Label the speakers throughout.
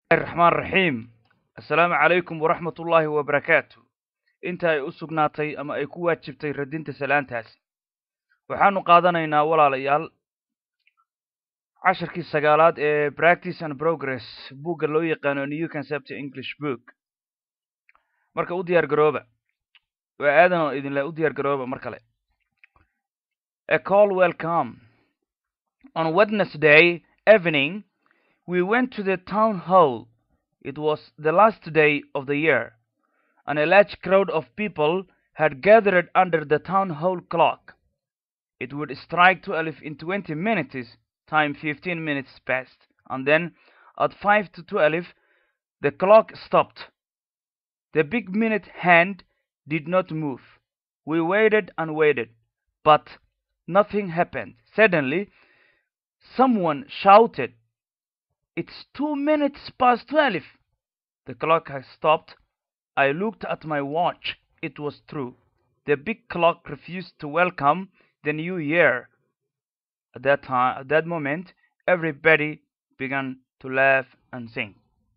Speaker 1: raxmaan raxiim assalaamu calaykum waraxmat ullaahi wabarakaatu inta ay u sugnaatay ama ay ku waajibtay radinta salaantaasi waxaanu qaadanaynaa walaalayaal casharkii sagaalaad ee practice and progress buugga loo yaqaano new concept english book marka u diyaar garooba waa aadan oo idinle u diyaar garooba mar kale a call welcome on wednesday evening we went to the town hall it was the last day of the year and a large crowd of people had gathered under the town hall clock it would strike twelve in twenty minutes time fifteen minutes passed and then at five to twelve the clock stopped the big minute hand did not move we waited and waited but nothing happened suddenly someone shouted it's two minutes past twelve the clock had stopped i looked at my watch it was true the big clock refused to welcome the new year at that time at that moment everybody began to laugh and sing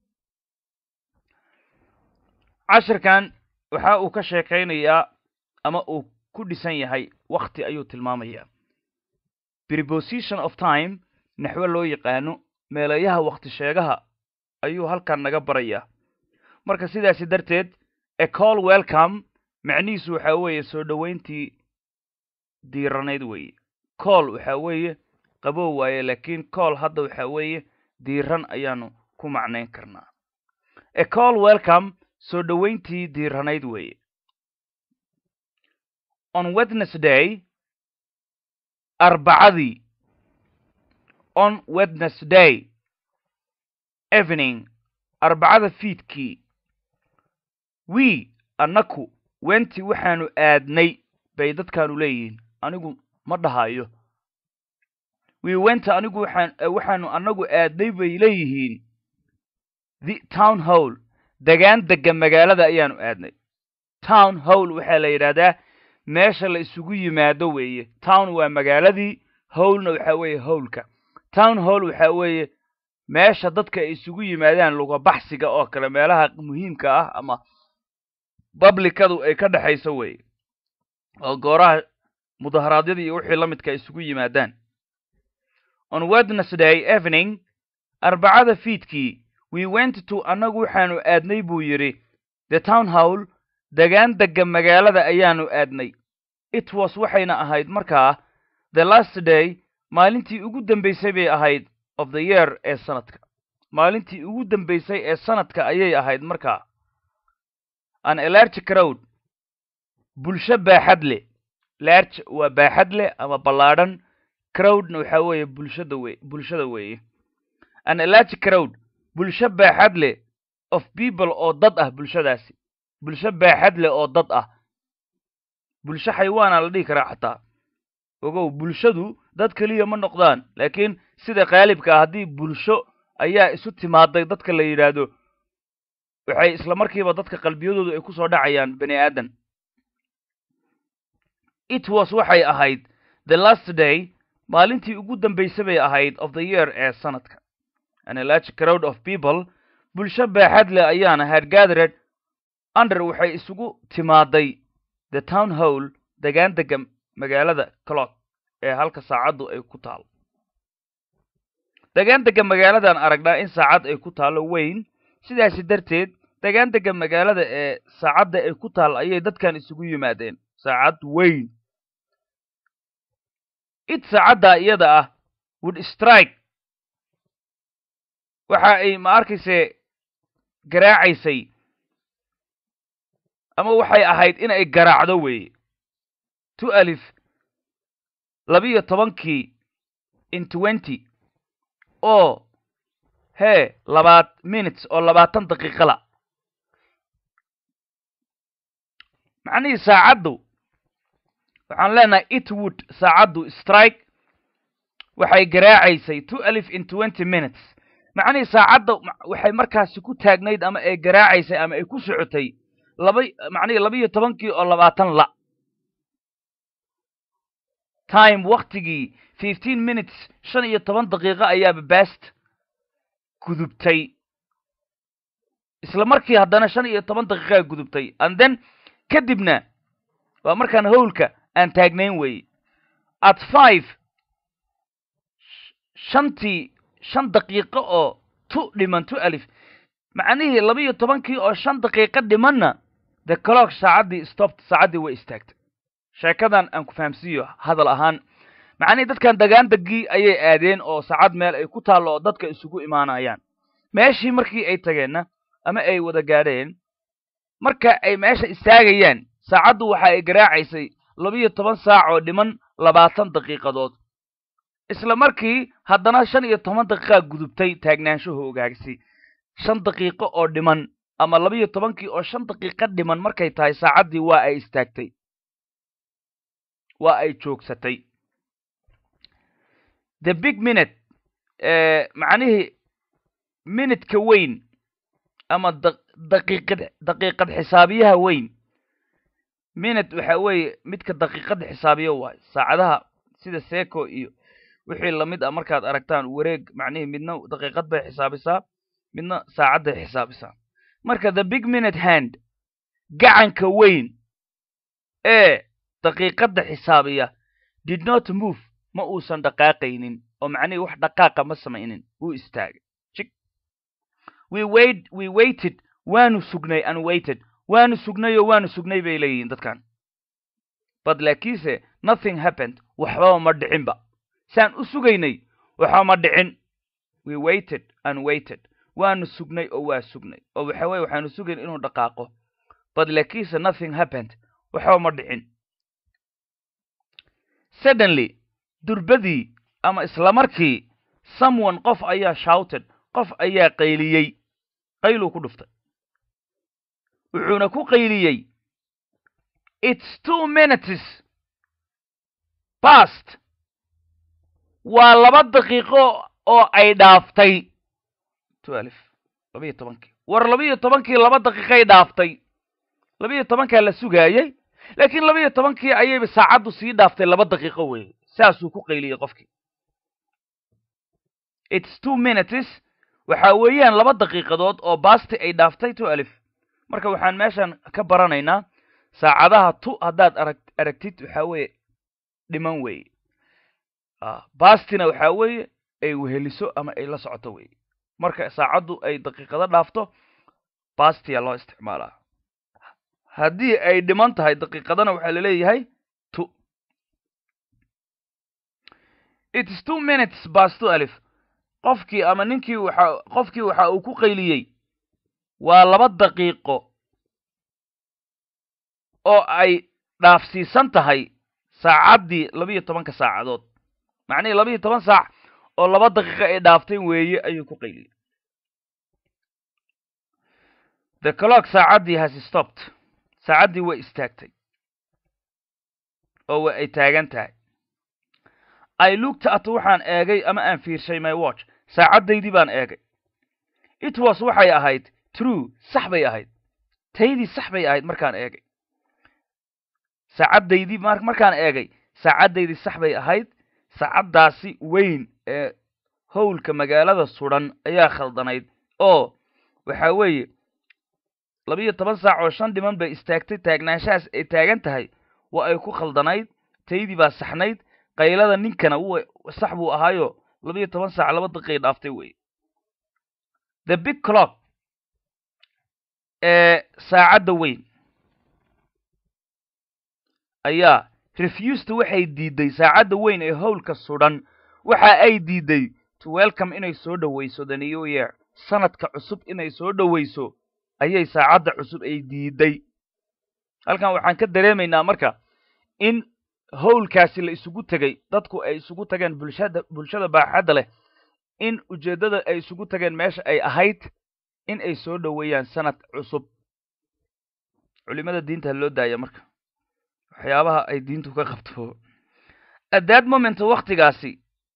Speaker 1: cashirkan waxa uu ka sheekaynayaa ama uu ku dhisan yahay wakti ayuu tilmaamayaa preposition of time naxwo loo yaqaano meelayaha wakti sheegaha ayuu halkan naga barayaa marka sidaasi darteed a call welcome macnihiisu waxaa weeye soo dhoweyntii diiranayd weeye cool waxaa weeye qabow waaye laakiin cool hadda waxaa weeye diiran ayaanu ku macnayn karnaa a call welcome soo dhoweyntii diiranayd weeye on wednesday arbacadii on wednesday evening arbacada fiidkii we annaku wenti waxaanu aadnay bay dadkaanu leeyihiin anigu ma dhahayo we went anigu waxaan waxaanu annagu aadnay bay leeyihiin the town hall degaan dega magaalada ayaanu aadnay town hall waxaa la yidhaahdaa meesha la isugu yimaado weeye town waa magaaladii howlna waxaa weeye howlka town hall waxaa weeye meesha dadka ay isugu yimaadaan lugabaxsiga oo kale meelaha muhiimka ah ama bablikadu ay ka dhexayso weeye oo gooraha mudaharaadyada iyo wixii la midka isugu yimaadaan on wednesday evening arbacada fiidkii we went to annagu waxaanu aadnay buu yidhi the town hall degaan dega magaalada ayaanu aadnay it was waxayna ahayd markaa the last day maalintii ugu dambaysay bay ahayd of the year ee sanadka maalintii ugu dambaysay ee sanadka ayay ahayd markaa an elarge crowd bulsho baaxad leh large waa baaxad leh ama ballaadhan crowdna waxaa weeye bulshada we bulshada weeye an elarge crowd bulsho baaxad leh of people oo dad ah bulshadaasi bulsho baaxad leh oo dad ah bulsho xayawaana la dhihi karaa xataa ogow bulshadu dad keliya ma noqdaan laakiin sida qaalibka ah haddii bulsho ayaa isu timaaday dadka la yidhaahdo waxay isla markiiba dadka qalbiyadoodu ay ku soo dhacayaan bani aadan it was waxay ahayd the last day maalintii ugu dambaysa bay ahayd of the year ee sanadka an a large crowd of people bulsho baaxad leh ayaana had gathered under waxay isugu timaaday the town hall degaan dega magaalada clock ee halka saacaddu ay ku taalo degaan dega magaaladan aragnaa in saacad ay ku taalo weyn sidaasi darteed degaan dega magaalada ee saacadda ay ku taal ayay dadkan isugu yimaadeen saacad weyn it saacadda iyada ah would strike waxa ay ma arkayse garaacaysay ama waxay ahayd in ay garaacdo weeye two alif labiyo tobankii in twenty oo hee labaad minutes oo labaatan daqiiqala macnihii saacaddu waxaan leenahay itwood saacaddu strike waxay garaacaysay two alif in twenty minutes macnihii saacadda waxay markaasi ku taagnayd ama ay garaacaysay ama ay ku socotay laba macnihii labiyo tobankii oo labaatan la time waktigii fifteen minutes shan iyo toban daqiiqo ayaaba bast gudubtay isla markii haddana shan iyo toban daqiiqaa gudubtay and then kadibna waa markaan howlka aan taagnayn weeye at five shantii shan daqiiqo oo tu dhiman tu alif macnihii laba iyo tobankii oo shan daqiiqo dhimanna the clock saacaddii stopt saacaddii way istaagtay sheekadan aan ku fahamsiiyo hadal ahaan macnihii dadkan dagaandegii ayay aadeen oo saacad meel ay ku taallo oo dadka isugu imaanayaan meeshii markii ay tageenna ama ay wada gaadheen marka ay meesha istaagayaan saacaddu waxa ay garaacaysay labiyo toban saac oo dhiman labaatan daqiiqadood isla markii haddana shan iyo toban daqiiqaa gudubtay taagnaanshahu ogaagsi shan daqiiqo oo dhiman ama labiyo tobankii oo shan daqiiqo dhiman markay tahay saacaddii waa ay istaagtay waa ay joogsatay the big minute macnihii minutka weyn ama daqiiqad daqiiqad xisaabiyaha weyn minute waxa weeye midka daqiiqada xisaabiyo waayo saacadaha sida seco iyo wixii lamid ah markaad aragtaan wareeg macnihii midna daqiiqad bay xisaabisaa midna saacadday xisaabisaa marka the big minute hand gacanka weyn ee daqiiqadda xisaabiya did not move ma uusan dhaqaaqaynin oo macnihii wax dhaqaaqa ma samaynin wuu istaagay jig we wait we waited waanu sugnay and waited waanu sugnay oo waanu sugnay bay leeyihiin dadkan but laakiinse nothing happened waxbaba ma dhicinba saan u sugaynay waxba ma dhicin we waited and waited waanu sugnay oo waa sugnay oo waxa weye waxaanu sugayn inuu dhaqaaqo but laakiinse nothing happened waxba ma dhicin suddenly durbadii ama isla markii someone qof ayaa shouted qof ayaa qayliyey qayluu ku dhuftay wuxuuna ku qayliyey it's two minutes past waa laba daqiiqo oo ay dhaaftay twelve labiyo tobankii war labiyo tobankii laba daqiiqay dhaaftay labiyo tobankaa la sugaayey laakiin labiyo tobankii ayayba saacaddu sii dhaaftay laba daqiiqo weeye saasuu ku qayliyey qofkii it's two minutes waxa weeyaan laba daqiiqadood oo basti ay dhaaftay two alif marka waxaan meeshan ka baranaynaa saacadaha tu haddaad arag aragtid waxa weeye dhiman weeye bastina waxa weeye ay weheliso ama ay la socoto weeye marka saacaddu ay daqiiqado dhaafto bastiya loo isticmaalaa haddii ay dhiman tahay daqiiqadana waxaa laleeyahay tu its two minutes bas two alif qofkii ama ninkii waxa qofkii waxa uu ku qayliyey waa laba daqiiqo oo ay dhaafsiisan tahay saacaddii labiyo tobanka saacadood macnihii labiyo toban saac oo laba daqiiqo ay dhaaftay weeye ayuu ku qayliyey the clock saacaddii has stopped saacaddii way istaagtay oo wa ay taagan tahay i looked at waxaan eegay ama aan fiirshay my watch saacaddaydii baan eegay it was waxay ahayd true sax bay ahayd taydii sax bay ahayd markaan eegay saacaddaydii markaan eegay saacaddaydii sax bay ahayd saacaddaasi weyn ee howlka magaalada sudan ayaa khaldanayd oo waxa weeye labiyo toban saac oo shan dhiman bay istaagtay taagnaanshahaas ay taagan tahay waa ay ku khaldanayd taydii baa saxnayd qaylada ninkana w sax buu ahaayo labiyo toban saac laba daqiiqay dhaaftay weye the big clock ee saacadda weyn ayaa refused waxay diiday saacadda weyn ee howlka sudan waxa ay diiday to welcome inay soo dhowayso the new year sanadka cusub inay soo dhowayso ayay saacadda cusub ay diiday halkan waxaan ka dareemaynaa marka in howlkaasi la isugu tegey dadku ay isugu tageen bulshada bulshada baaxadda leh in ujeeddada ay isugu tageen meesha ay ahayd in ay soo dhoweeyaan sanad cusub culimada diinta loo daaya marka waxyaabaha ay diintu ka qabto at that moment waktigaasi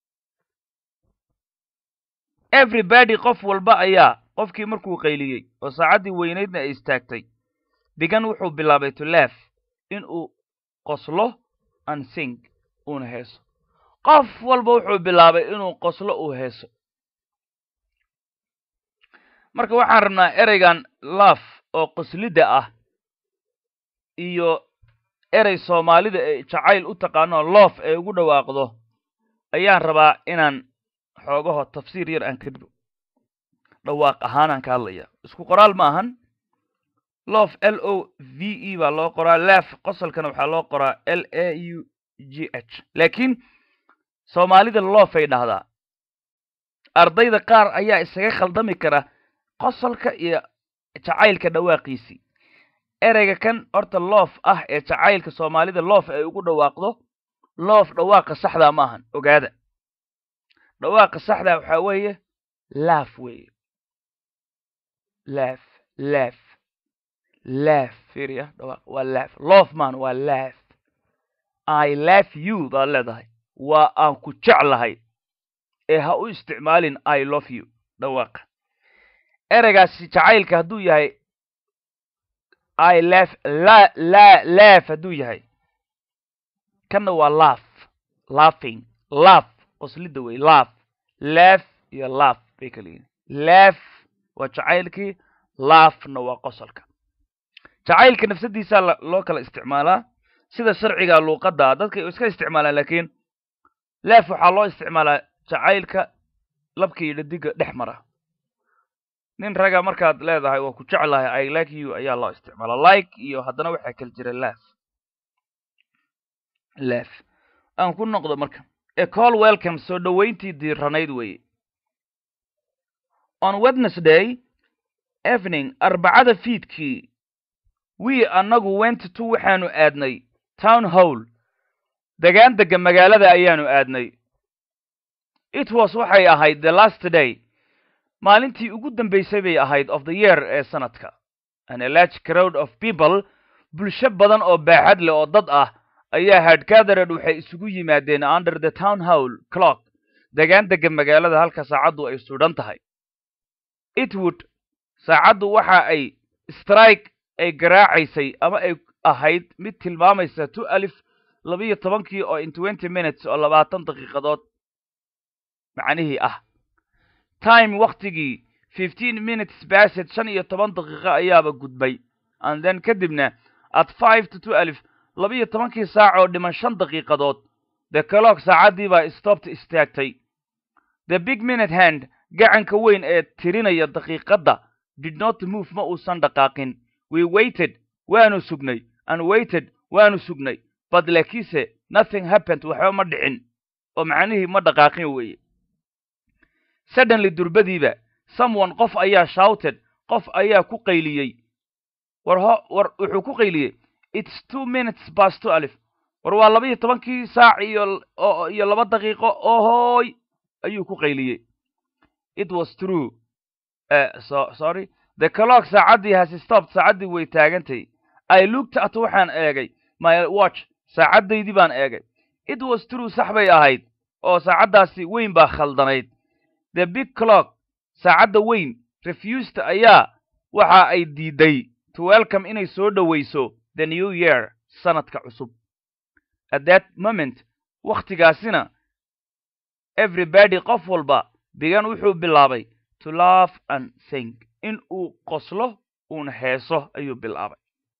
Speaker 1: everybody qof walba ayaa qofkii markuu qayliyey oo saacaddii weynaydna ay istaagtay bigan wuxuu bilaabay to lef in uu qoslo and sing uuna heeso qof walba wuxuu bilaabay inuu qoslo uu heeso marka waxaan rabnaa ereygan laaf oo qoslidda ah iyo erey soomaalida ee jacayl u taqaano loof ay ugu dhawaaqdo ayaan rabaa inaan xoogaho tafsiir yar aan ka dhibo dhawaaq ahaanaan ka hadlaya isku qoraal ma ahan loof l o v e baa loo qoraa lef qosolkana waxaa loo qoraa l a u g h laakiin soomaalida loofay dhahdaa ardayda qaar ayaa isaga khaldami kara qosolka iyo jacaylka dhawaaqiisii ereyga kan horta loof ah ee jacaylka soomaalida loof ay ugu dhawaaqdo loof dhawaaqa saxdaa ma ahan ogaada dhawaaqa saxdaa waxaa weeye laaf weeye laaf laaf laaf fiiriya dhawaaq waa laaf loof maan waa laaf i love you baad leedahay waa aan ku jeclahay ee ha u isticmaalin i love you dhawaaqa ereygaasi jacaylka hadduu yahay i laf la la laaf hadduu yahay kanna waa laaf laughing laaf qoslidda wey laaf laaf iyo laaf bay kala yihin laaf waa jacaylkii laafna waa qosolka jacaylka nafsadiisaa loo kala isticmaalaa sida sharciga luuqadda dadka iska isticmaalaan laakiin laaf waxaa loo isticmaalaa jacaylka labka iyo dhadiga dhex mara nin raga markaad leedahay waa ku jeclahay i like you ayaa loo isticmaala like iyo haddana waxaa kala jira laaf laaf aan ku noqdo marka a call welcome soo dhoweyntii diiranayd weeye on wednesday evening arbacada fiidkii we annagu went to waxaanu aadnay town hall degaan dega magaalada ayaanu aadnay it was waxay ahayd the last day maalintii ugu dambaysay bay ahayd of the year ee sanadka an a large crowd of people bulsho badan oo baaxad leh oo dad ah ayaa hadgathered waxay isugu yimaadeen under the town hall clock degaan dega magaalada halka saacaddu ay sudhan tahay itwood saacaddu waxa ay strike ay garaacaysay ama ay ahayd mid tilmaamaysa two alif labiyo tobankii oo in twenty minutes oo labaatan daqiiqadood macnihii ah time waktigii fifteen minutes based shan iyo toban daqiiqo ayaaba gudbay and then kadibna at five to two alif labiyo tobankii saac oo dhiman shan daqiiqadood the clock saacaddii baa stopped istaagtay the big minute hand gacanka weyn ee tirinaya daqiiqadda did not move ma uusan dhaqaaqin we waited waanu sugnay and waited waanu sugnay but laakiinse nothing happened waxba ma dhicin oo macnihii ma dhaqaaqin weeye suddenly durbadiiba someone qof ayaa shouted qof ayaa ku qayliyey war ho war wuxuu ku qayliyey it's two minutes past two alif war waa laba iyo tobankii saac iyo iyo laba daqiiqo ohoy ayuu ku qayliyey it was true uh, so sorry the clock saacaddii has stopped saacaddii way taagantay i looked at waxaan eegay my watch saacaddaydii baan eegay it was true sax bay ahayd oo saacaddaasi weyn baa khaldanayd the big clock saacadda weyn refused ayaa waxa ay diiday to welcome inay soo dhowayso the new year sanadka cusub at that moment wakhtigaasina everybody qof walba bigan wuxuu bilaabay to laugh and sing in uu qoslo uuna heeso ayuu bilaabay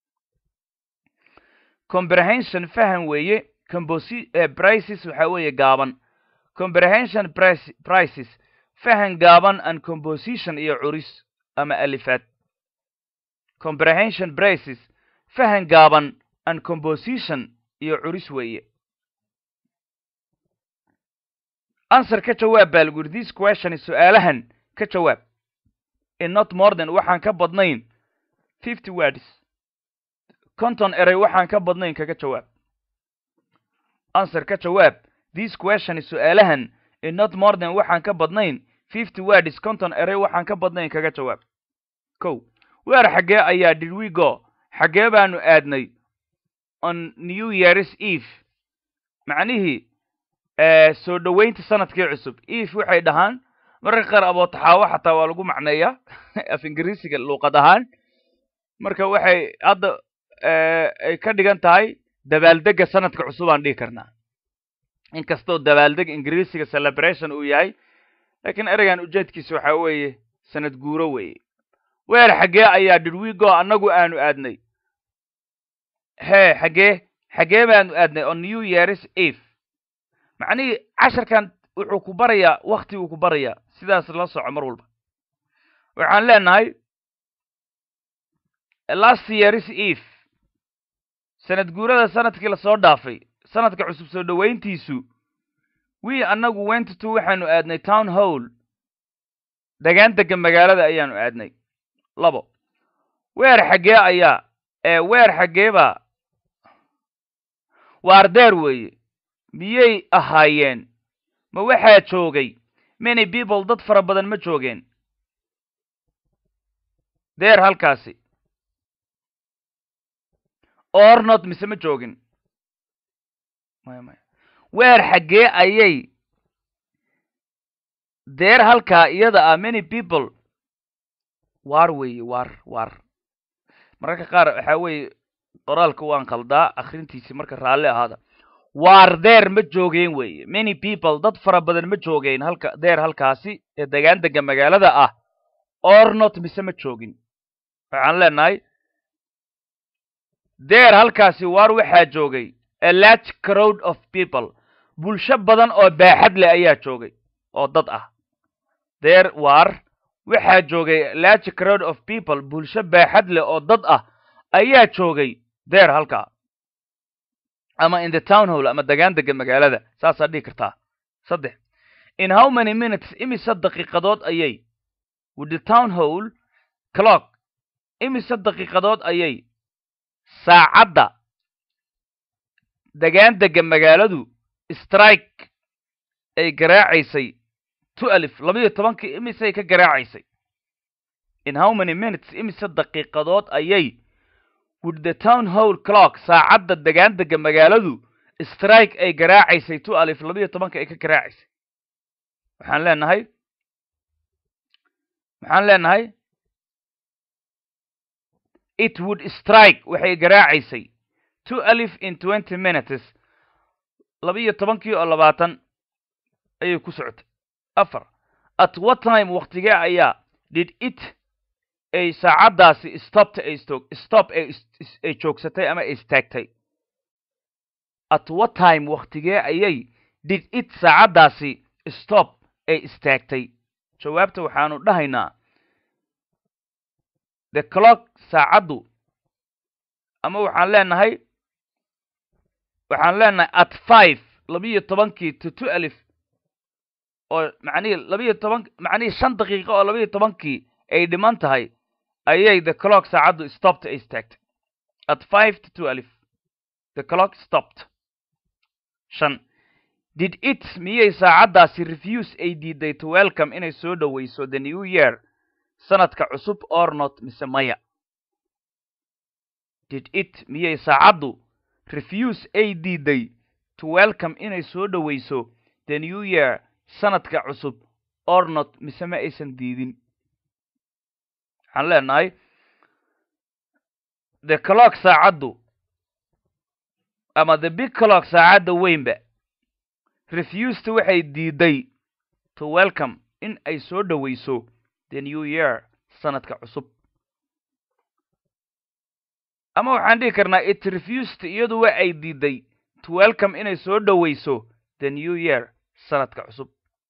Speaker 1: comprehension faham weeye composi prices waxaa weeye gaaban comprehension prices fahan gaaban and composition iyo curis ama alifaad comprehension prices fahan gaaban and composition iyo curis weeye answer ka jawaab baa lagu yidhi this question su-aalahan ka jawaab in not more than waxaan ka badnayn fifty words conton erey waxaan ka badnayn kaga jawaab answer ka jawaab this question su-aalahan in not more than waxaan ka badnayn fifty words conton erey waxaan ka badnayn kaga jawaab kow weer xaggee ayaa did we go xaggee baanu aadnay on new years eve macnihii soo dhoweynta sanadkii cusub eve waxay dhahaan mararka qaar abootaxaawo xataa waa lagu macneeyaa af ingiriisiga luuqad ahaan marka waxay hadda ay ka dhigan tahay dabaaldega sanadka cusub aan dhihi karnaa inkastoo dabaaldeg ingiriisiga celebration uu yahay lakiin ereygan ujeedkiisa waxaa weeye sanad guuro weeye weer xaggee ayaa didwigo annagu aanu aadnay hee xaggee xaggee baanu aadnay on new years eve macnihii casharkan wuxuu ku barayaa waktiguu ku barayaa sidaas la soco mar walba waxaan leenahay last years eve sanad guurada sanadkii lasoo dhaafay sanadka cusub soo dhowayntiisu wii annagu wentto waxaanu aadnay town hall degaan dega magaalada ayaanu aadnay labo weer xaggee ayaa ee weer xaggeebaa waardeer weeye miyay ahaayeen ma waxaa joogay many people dad fara badan ma joogeen deer halkaasi ornot mise ma joogin maya maya weer xaggee ayay deer halkaa iyada ah many people waar weeye waar waar mararka qaar waxaa weeye qoraalka waan qaldaa akrintiisi marka raalli ahaada waar deer ma joogeen weeye many people dad fara badan ma joogeen halka deer halkaasi ee degaan dega magaalada ah ornot mise ma joogin waxaan leenahay deer halkaasi waar waxaa joogay a large crowd of people bulsho badan oo baaxad leh ayaa joogay oo dad ah deer waar waxaa joogay large crowd of people bulsho baaxad leh oo dad ah ayaa joogay deer halkaa ama in the town hall ama degaan dega magaalada saasaa dhihi kartaa saddex in how many minutes imise daqiiqadood ayay with the town hall clock imise daqiiqadood ayay saacadda degaan dega magaaladu strike ay garaacaysay two alif labayo tobankii imisay ka garaacaysay in how many minutes imise daqiiqadood ayay with the town hall clock saacadda degaan dega magaaladu strike ay garaacaysay two alif labayo tobanka ay ka garaacaysay waxaan leenahay maxaan leenahay it would strike waxay garaacaysay two alif in twenty minutes labiyo tobankii oo labaatan ayay ku socotay afar at what time waktigee ayaa did it ay saacaddaasi stopta ay stog stop ay ay joogsatay ama ay istaagtay at what time waktigee ayay did it saacaddaasi stop ay istaagtay jawaabta waxaanu dhahaynaa the clock saacaddu ama waxaan leenahay waxaan leenahay at five labiyo tobankii to two alif oo macnihii labiyo toban macnihii shan daqiiqo oo labiyo tobankii ay dhiman tahay ayay the clock saacaddu stopped ay istaagtay at five to two alif the clock stopped shan did it miyay saacaddaasi refuse ay diiday to welcome inay soo dhowayso the new year sanadka cusub or not mise maya did it miyay saacaddu refuse ay diiday to welcome inay soo dhowayso the new year sanadka cusub or not mise ma aysan diidin waxaan leenahay the clock saacaddu ama the big clock saacadda weynba refused waxay diiday to welcome in ay soo dhowayso the new year sanadka cusub ama waxaan dhihi karnaa it refused iyadu wa ay diiday to welcome inay soo dhowayso the new year sanadka cusub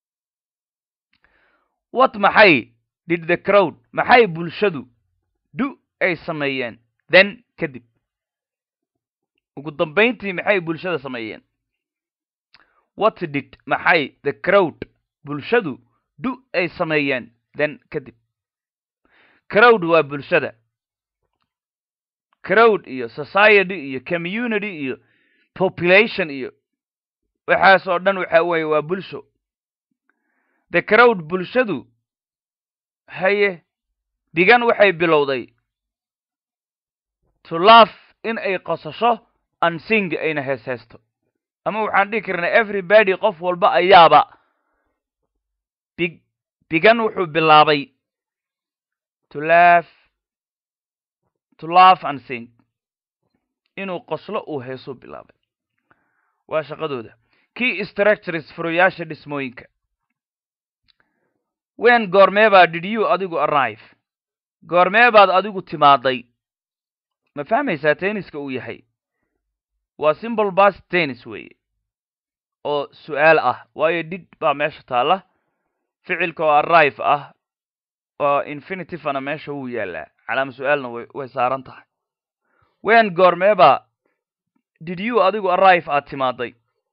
Speaker 1: what maxay did the crowd maxay bulshadu du ay sameeyeen then kadib ugu dambayntii maxay bulshada sameeyeen what did maxay the crowd bulshadu du ay sameeyeen then kadib crowd waa bulshada crowd iyo society iyo community iyo population iyo waxaas oo dhan waxa weeye waa bulsho the crowd bulshadu haye bigan waxay bilowday to laugh in ay qosasho and sing ayna hees heesto ama waxaan dhihi karnaa everybody qof walba ayaaba big bigan wuxuu bilaabay to laugh to laugh and sing inuu qoslo uu heesuu bilaabay waa shaqadooda key structures furoyaasha dhismooyinka wen goormeebaa did you adigu arrive goormee baad adigu timaaday ma fahmaysaa tenniska uu yahay waa simple bas tennis weeye oo su-aal ah waayo did baa meesha taalla ficilka oo arrive ah oo infinitivana meesha wuu yaallaa calaama su-aalna way way saaran tahay wen goormee baa did you adigu arrive aad timaaday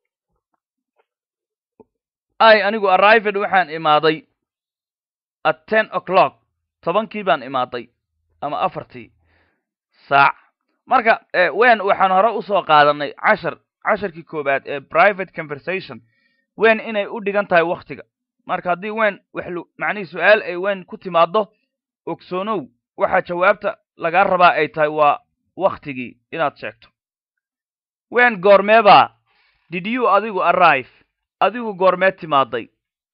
Speaker 1: i anigu arrived waxaan imaaday at ten o'clock tobankii baan imaaday ama afartii saac marka wen waxaan hore usoo qaadanay cashar casharkii koowaad ee private conversation wen inay u dhigan tahay waktiga marka haddii wen wax macnihii su-aal ay wen ku timaaddo ogsoonow waxaa jawaabta lagaa rabaa ay tahay waa waktigii inaad sheegto wen goormeebaa did you adigu arrive adigu goormee timaaday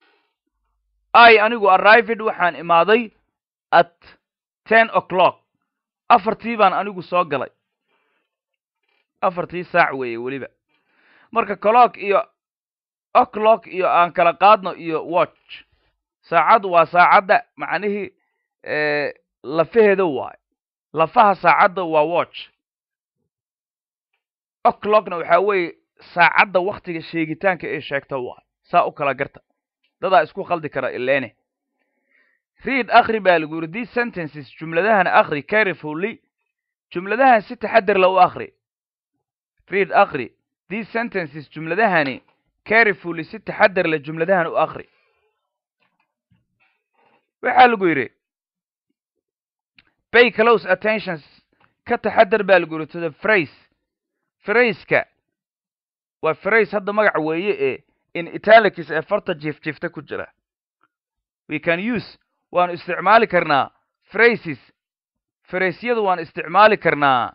Speaker 1: i anigu arrived waxaan imaaday at ten o'clock afartii baan anigu soo galay afartii saac weeye weliba marka clock iyo o'clock iyo aan kala qaadno iyo watch saacaddu waa saacadda macnihii lafaheeda waayo lafaha saacadda waa watch o'clockna waxaa weeye saacadda waktiga sheegitaanka ee sheegta waayo saa u kala garta dadaa isku khaldi kara ilene read akri baa lagu yidhi these sentences jumladahan akri carefully jumladahan si taxadar la u akri read akri these sentences jumladahani carefully si taxadar la jumladahan u akri waxaa lagu yidhi pay close attentions ka taxadar baa lagu yidhi to the phrase fraiska waa phrase hadda magac weeye ee in italics ee farta jiif jiifta ku jira we can use waanu isticmaali karnaa phrases fraysyadu waan isticmaali karnaa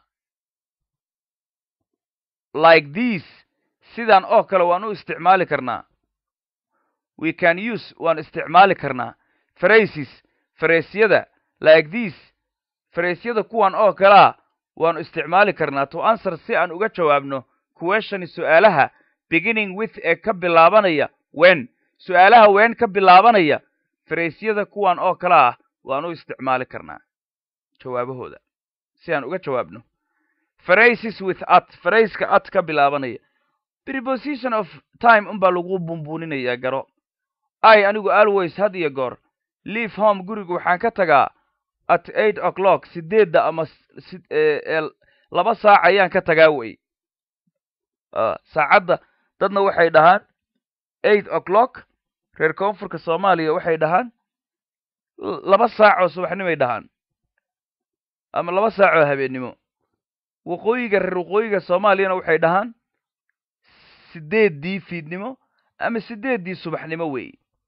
Speaker 1: like these sidan oo kale waan u isticmaali karnaa we can use waan isticmaali karnaa phrases fraysyada like these fraysyada kuwan oo kalea waanu isticmaali karnaa to answer si aan uga jawaabno questioni su-aalaha beginning with ee ka bilaabanaya wen su-aalaha wen ka bilaabanaya fraysyada kuwan oo kale ah waan u isticmaali karnaa jawaabahooda si aan uga jawaabno phrases with at frayska at ka bilaabanaya preposition of time unbaa lagu bunbuuninayaa garo i anigu always had iyo goor leave home guriga waxaan ka tagaa at eight o'clock sideedda ama laba saac ayaan ka tagaa wey saacadda dadna waxay dhahaan eight o'clock reer koonfurka soomaaliya waxay dhahaan laba saac oo subaxnimoay dhahaan ama laba saac oo habeennimo waqooyiga reer waqooyiga soomaaliyana waxay dhahaan sideeddii fiidnimo ama sideeddii subaxnimo wey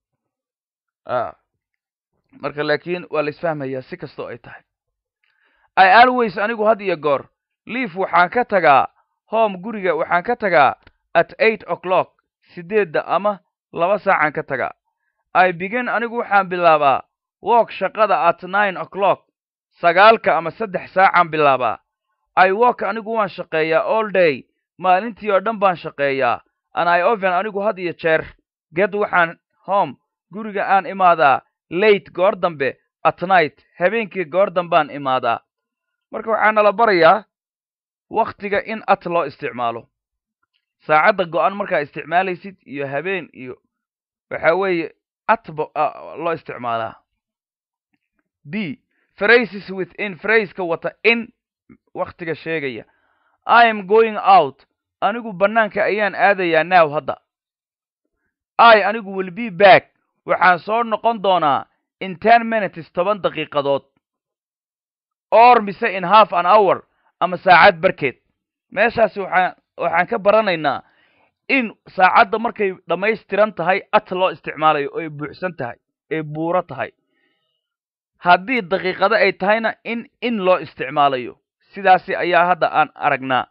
Speaker 1: marka laakiin waa la isfahmayaa si kastoo ay tahay i always anigu had iyo goor leaf waxaan ka tagaa home guriga waxaan ka tagaa at eight o'clock sideedda ama laba saacaan ka tagaa i begin anigu waxaan bilaabaa work shaqada at nine o'clock sagaalka ama saddex saacaan bilaabaa i work anigu waan shaqeeyaa all day maalintii oo dhan baan shaqeeyaa an i oven anigu had iyo jeer ged waxaan home guriga aan imaadaa late goor dambe at night habeenkii goor dambaan imaadaa marka waxaa nala barayaa waktiga in at loo isticmaalo saacadda go-an markaa isticmaalaysid iyo habeen iyo waxa weeye at ba loo isticmaalaa b phrases within phraseka wata in waktiga sheegaya i am going out anigu bannaanka ayaan aadayaa now hadda i anigu will be back waxaan soo noqon doonaa in ten minutes toban daqiiqadood or mise in half an hour ama saacad barkeed meeshaasi waxaan waxaan ka baranaynaa in saacadda markay dhammaystiran tahay at loo isticmaalayo oo ay buuxsan tahay ay buuro tahay haddii daqiiqado ay tahayna in in loo isticmaalayo sidaasi ayaa hadda aan aragnaa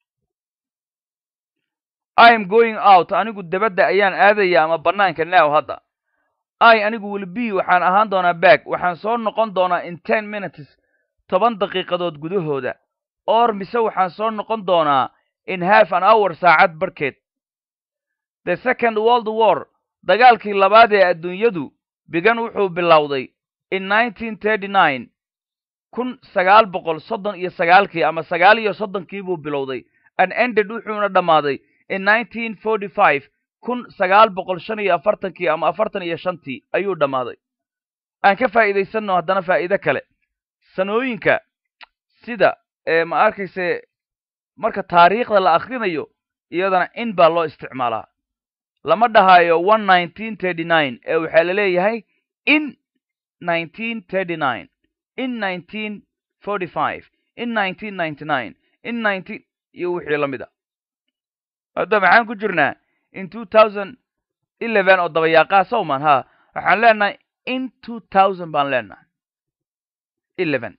Speaker 1: i am going out anigu dabadda ayaan aadaya ama bannaanka now hadda i anigu will b waxaan ahaan doonaa back waxaan soo noqon doonaa in ten minutes toban daqiiqadood gudahooda or mise waxaan soo noqon doonaa in half an hour saacad barkeed the second world war dagaalkii labaad ee adduunyadu bigan wuxuu bilowday in nineteen thirty nine kun sagaal boqol soddon iyo sagaalkii ama sagaal iyo soddonkii buu bilowday an ended wuxuuna dhammaaday in nineteen forty five kun sagaal boqol shan iyo afartankii ama afartan iyo shantii ayuu dhammaaday aan ka faa'iidaysanno haddana faa'iide kale sanooyinka sida ma arkayse marka taariikhda la akrinayo iyadana in baa loo isticmaalaa lama dhahayo one nineteen thirty nine ee waxaa la leeyahay in nineteen thirty nine in nineteen forty five in nineteen ninety nine in nineteen iyo wixii la mid a hadda maxaan ku jirnaa in two thousand eleven oo dabayaaqaa sowman ha waxaan leenahay in two thousand baan leenahay eleven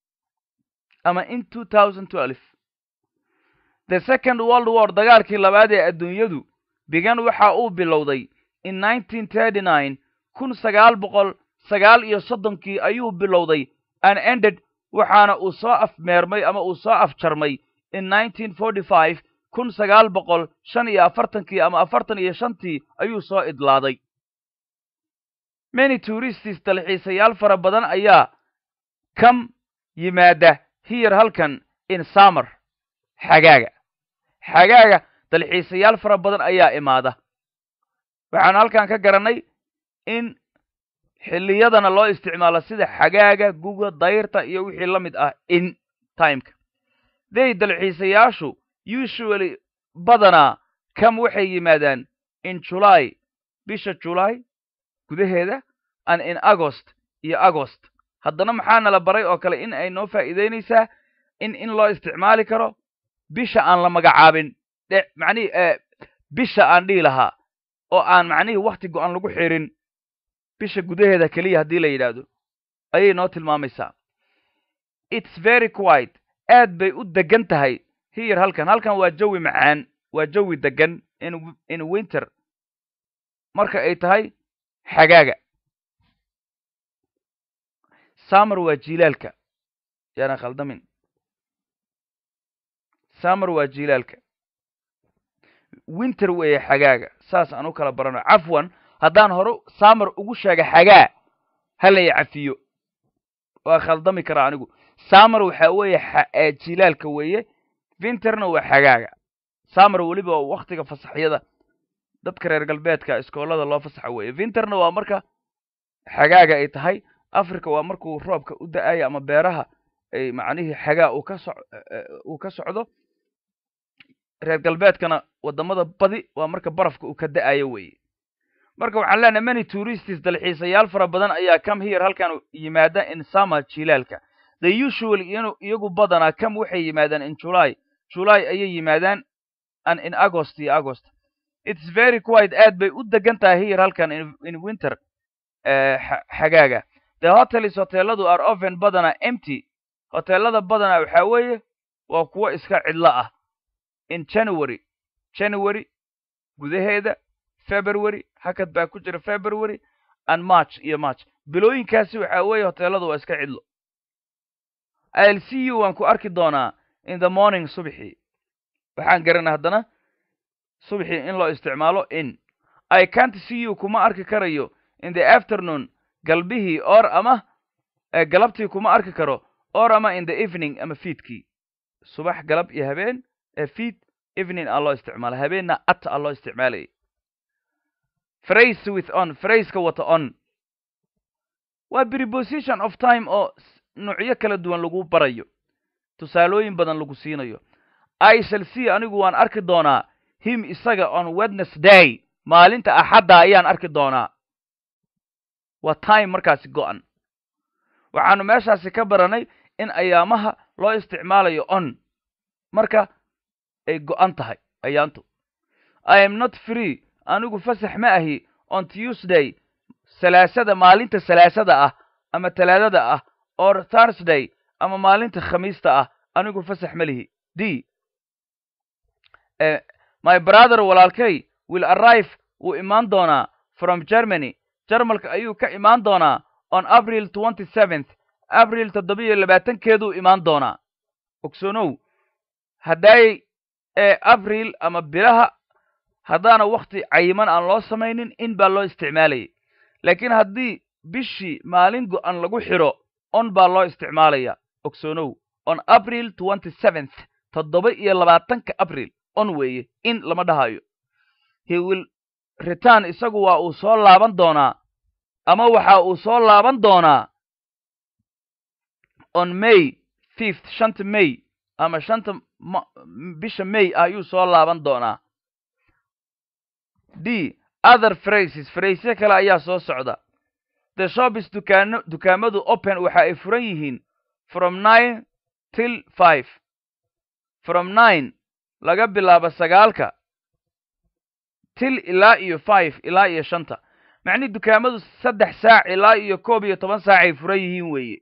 Speaker 1: ama in two thousand twelve the second world war dagaalkii labaad ee adduunyadu bigan waxa uu bilowday in nineteen thirty nine kun sagaal boqol sagaal iyo soddonkii ayuu bilowday an ended waxaana uu soo afmeermay ama uu soo afjarmay in nineteen forty five kun sagaal boqol shan iyo afartankii ama afartan iyo shantii ayuu soo idlaaday many touristis dalxiisayaal fara badan ayaa kam yimaada hiyar halkan in summer xagaaga xagaaga dalxiisayaal fara badan ayaa imaada waxaanu halkan ka garannay in xilliyadana loo isticmaalo sida xagaaga guga dayrta iyo wixii la mid ah in timeka day dalxiisayaashu usually badanaa kam waxay yimaadaan in july bisha july gudaheeda and in agost iyo agost haddana maxaa nala baray oo kale in ay noo faa'iideynaysaa in in loo isticmaali karo bisha aan la magacaabin dhe macnihi bisha aan dhihi lahaa oo aan macnihii wakti go-an lagu xirin bisha gudaheeda keliya haddii la yidhaahdo ayay noo tilmaamaysaa its very quiet aad bay u degan tahay hiyar halkan halkan waa jawi macaan waa jawi degan in in winter marka ay tahay xagaaga summer waa jilaalka yaana khaldamin summer waa jilaalka winter weeye xagaaga saas aan u kala barano cafwan haddaan hore summer ugu sheega xagaa halay cafiyo waa khaldami karaa anigu summer waxaa weeye jilaalka weeye winterna waa xagaaga summer weliba waktiga fasaxyada dadka reer galbeedka iskoolada loo fasaxa weeye winterna waa marka xagaaga ay tahay africa waa markuu roobka u da-ayo ama beeraha ay macnihii xagaa uu ka so uu ka socdo reer galbeedkana wadamada badi waa marka barafka uu ka da-ayo weeye marka waxaan leenahay many touristis dalxiisayaal fara badan ayaa come here halkan yimaada in summer jilaalka the usually inu iyagu badanaa come waxay yimaadaan in july july ayay yimaadaan and in agost iyo agost its very quiet aad bay u degan tahay here halkan in winter xagaaga the hotels hoteeladu are oven badanaa empty hoteelada badanaa waxaa weeye waa kuwo iska cidlo ah in january january gudaheeda february hakad baa ku jira february and march iyo march bilooyinkaasi waxaa weeye hoteeladu waa iska cidlo i'll see you waan ku arki doonaa in the morning subxii waxaan garanay haddana subxii in loo isticmaalo in i can't see you kuma arki karayo in the afternoon galbihii or ama galabtii kuma arki karo or ama in the evening ama fiidkii subax galab iyo habeen fiid evening aa loo isticmaala habeenna at aa loo isticmaalayay phrase with on phraseka wata on waa preposition of time oo nuucyo kala duwan lagu barayo tusaalooyin badan lagu siinayo i shall see anigu waan arki doonaa him isaga on wednesday maalinta axadda ayaan arki doonaa waa time markaasi go-an waxaanu meeshaasi ka baranay in ayaamaha loo isticmaalayo on marka ay go-an tahay ayaantu i am not free anigu fasax ma ahi on tuesday salaasada maalinta salaasada ah ama talaadada ah or thursday ama maalinta khamiista ah anigu fasax ma lihi d my brother walaalkay will arrive wuu imaan doonaa from germany jarmalka ayuu ka imaan doonaa on april twenty seventh abril toddobiyo labaatankeeduu imaan doonaa ogsoonow hadday ee abril ama bilaha haddaana wakti cayiman aan loo samaynin in baa loo isticmaalayay laakiin haddii bishii maalin go-an lagu xidho on baa loo isticmaalaya ogsoonow on april twenty seventh toddoba iyo labaatanka april on weeye in lama dhahayo he will return isagu waa uu soo laaban doonaa ama waxa uu soo laaban doonaa on may fifth shanta may ama shanta bisha may ayuu soo laaban doonaa d other phrases phrasyo kale ayaa soo socda the shopis dukaano dukaamadu open waxa ay furan yihiin from nine till five from nine laga bilaabo sagaalka til ilaa iyo five ilaa iyo shanta macnii dukaamadu saddex saac ilaa iyo koob iyo toban saac ay furan yihiin weeye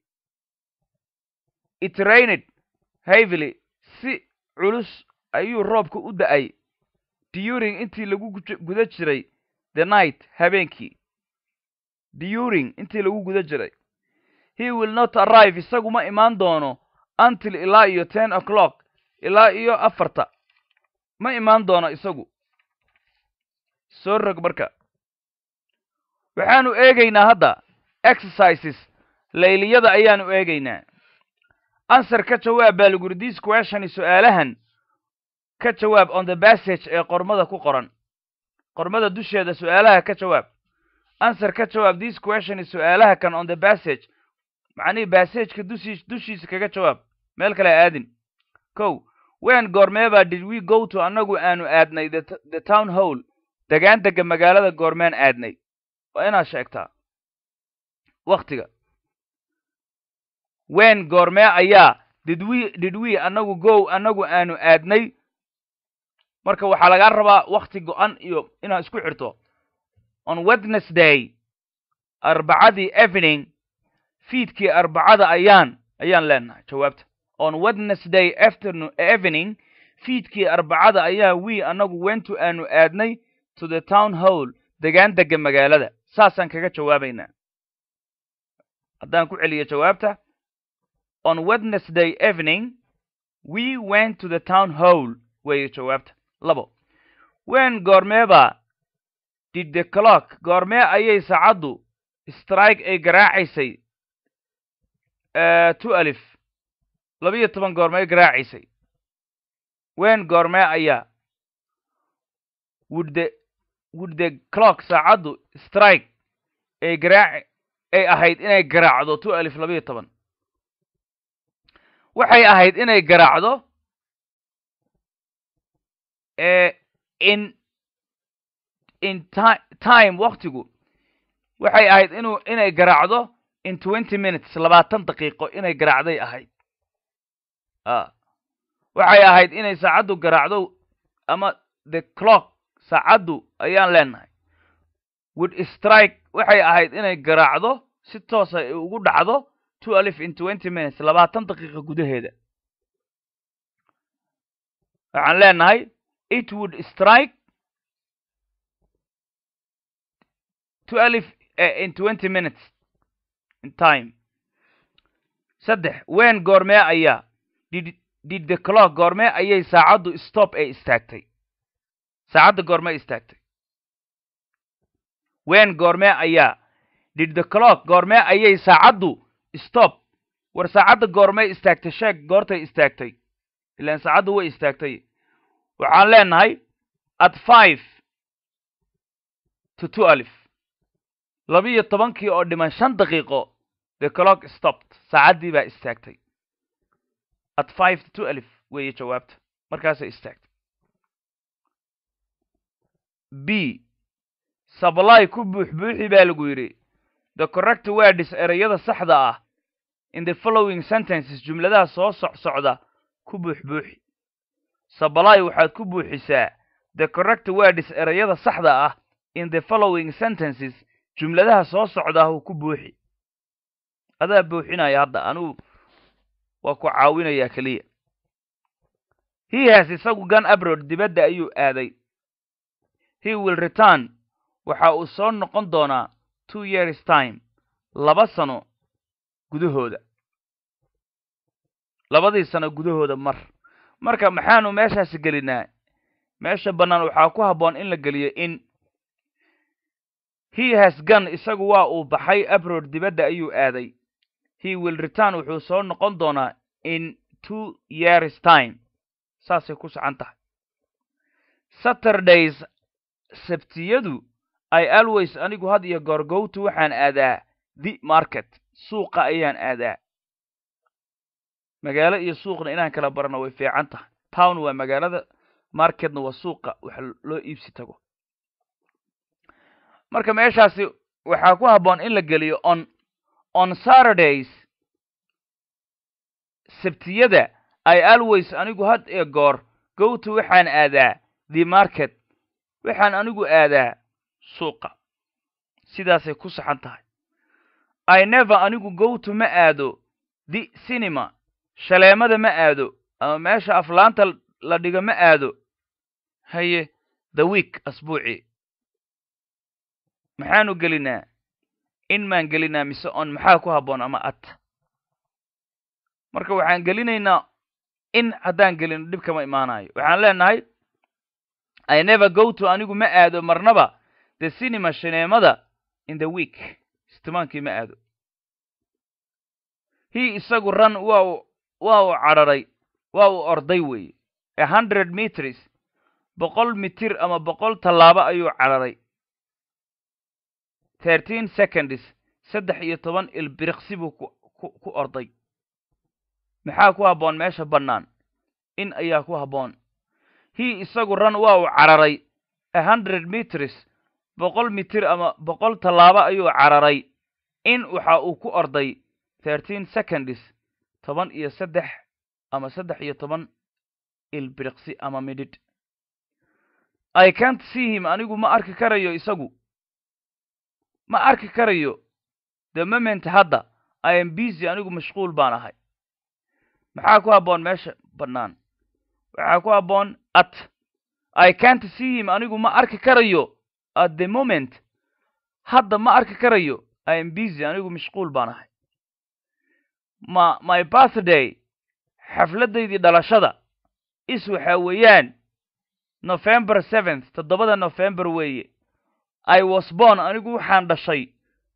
Speaker 1: it rained heavily si culus ayuu roobka u da-ay during intii lagu guda jiray the night habeenkii during intii lagu guda jiray he will not arrive isagu ma imaan doono until ilaa iyo ten o'clock ilaa iyo afarta ma imaan doono isagu soo rog marka waxaanu eegaynaa hadda exercises layliyada ayaanu eegaynaa answer ka jawaab baa laguri this questioni su-aalahan ka jawaab on the passage ee qormada ku qoran qormada dusheeda su-aalaha ka jawaab answer ka jawaab this questioni su-aalaha kan on the passage macnihii bassageka dushii dushiisa kaga jawaab meel kale aadin kow wen goormeebaa did we go to annagu aanu aadnay the town hall degaan dega magaalada goormeen aadnay waa inaad sheegtaa waktiga wen goormee ayaa did we did we annagu go annagu aanu aadnay marka waxaa lagaa rabaa wakti go-an iyo inaad isku xirto on wednesday arbacadii evening fiidkii arbacada ayaan ayaan leenahay jawaabta on wednesday afternoon evening fiidkii arbacada ayaa we annagu wentu aanu aadnay to the town hall degaan dega magaalada saasaan kaga jawaabaynaa haddaan ku celiyo jawaabta on wednesday evening we went to the town hall weeye jawaabta labo wen goormeeba did the clock goormee ayay saacaddu strike ay garaacaysay two alif labiyo toban goormee garaacaysay wen goormee ayaa would the would the clock saacaddu strike ay garaac ay ahayd inay garaacdo two alif labiyo toban waxay ahayd inay garaacdo in in ti time waktigu waxay ahayd inuu inay garaacdo in twenty minutes labaatan daqiiqo inay garaacday ahayd a waxay ahayd inay saacaddu garaacdo ama the clock saacaddu ayaan leenahay would strike waxay ahayd inay garaacdo si toosa ay ugu dhacdo two alif in twenty minutes labaatan daqiiqa gudaheeda waxaan leenahay it would strike two alif in twenty minutes in time saddex wen goormee ayaa did did the clock goormee ayay saacaddu stop ee istaagtay saacadda goormee istaagtay wen goormee ayaa did the clock goormee ayay saacaddu stop war saacadda goormee istaagtay sheeg goortay istaagtay ilaan saacaddu way istaagtay waxaan leenahay at five to two alif labiyo tobankii oo dhiman shan daqiiqo the clock stopped saacaddii baa istaagtay at five to two alif weeye jawaabta markaasay istaagtay b sably ku buuxbuuxi baa lagu yidhi the correct words ereyada saxda ah in the following sentences jumladaha soo soc socda ku buuxbuuxi sably waxaad ku buuxisaa the correct words ereyada saxda ah in the following sentences jumladaha soo socdaah ku buuxi adaa buuxinaya hadda anugu waa ku caawinayaa keliya he has isagu gan abrod dibadda ayuu aaday he will return waxa uu soo noqon doonaa two years time laba sano gudahooda labadii sano gudahooda mar marka maxaanu meeshaasi gelinaa meesha bannaan waxaa ku habboon in la geliyo in he has gun isagu waa uu baxay abrod dibadda ayuu aaday he will return wuxuu soo noqon doonaa in two years time saasay ku sacan tahay saturdays sabtiyadu i always anigu had iyo goor gowtu waxaan aadaa the market suuqa ayaan aadaa magaalo iyo suuqna inaan kala barano way fiican tahay town waa magaalada marketna waa suuqa wax loo iibsi tago marka meeshaasi waxaa ku habboon in la geliyo on on saturdays sabtiyada i always anigu had iyo goor gowtu waxaan aadaa the market waxaan anigu aadaa suuqa sidaasay ku saxan tahay i never anigu gowtu ma aado the cinema shaleemada ma aado ama meesha aflaanta la dhigo ma aado haye the week asbuuci maxaanu gelinaa in maan gelinaa mise on maxaa ku habboon ama at marka waxaan gelinaynaa in haddaan gelino dhib kama imaanayo waxaan leenahay i never go to anigu ma aado marnaba the cinema shineemada in the week istimaankii ma aado hi isagu ran waa u waa uu cadharay waa uu orday weeye a hundred meters boqol mitir ama boqol tallaabo ayuu cadharay thirteen seconds saddex iyo toban ilbiriqsi buu ku ku ku orday maxaa ku habboon meesha bannaan in ayaa ku habboon hi isagu ran waa uu cadharay a hundred meters boqol mitir ama boqol tallaabo ayuu cadharay in waxa uu ku orday thirteen seconds toban iyo saddex ama saddex iyo toban ilbiriqsi ama midhidh i can't see him anigu ma arki karayo isagu ma arki karayo the moment hadda i am busy anigu mashquul baan ahay maxaa ku habboon meesha bannaan waxaa ku habboon at i can't see him anigu ma arki karayo at the moment hadda ma arki karayo i am busy anigu mashquul baan ahay ma my birthday xafladdaydii dhalashada is waxaa weeyaan november seventh toddobada november weeye i was born anigu waxaan dhashay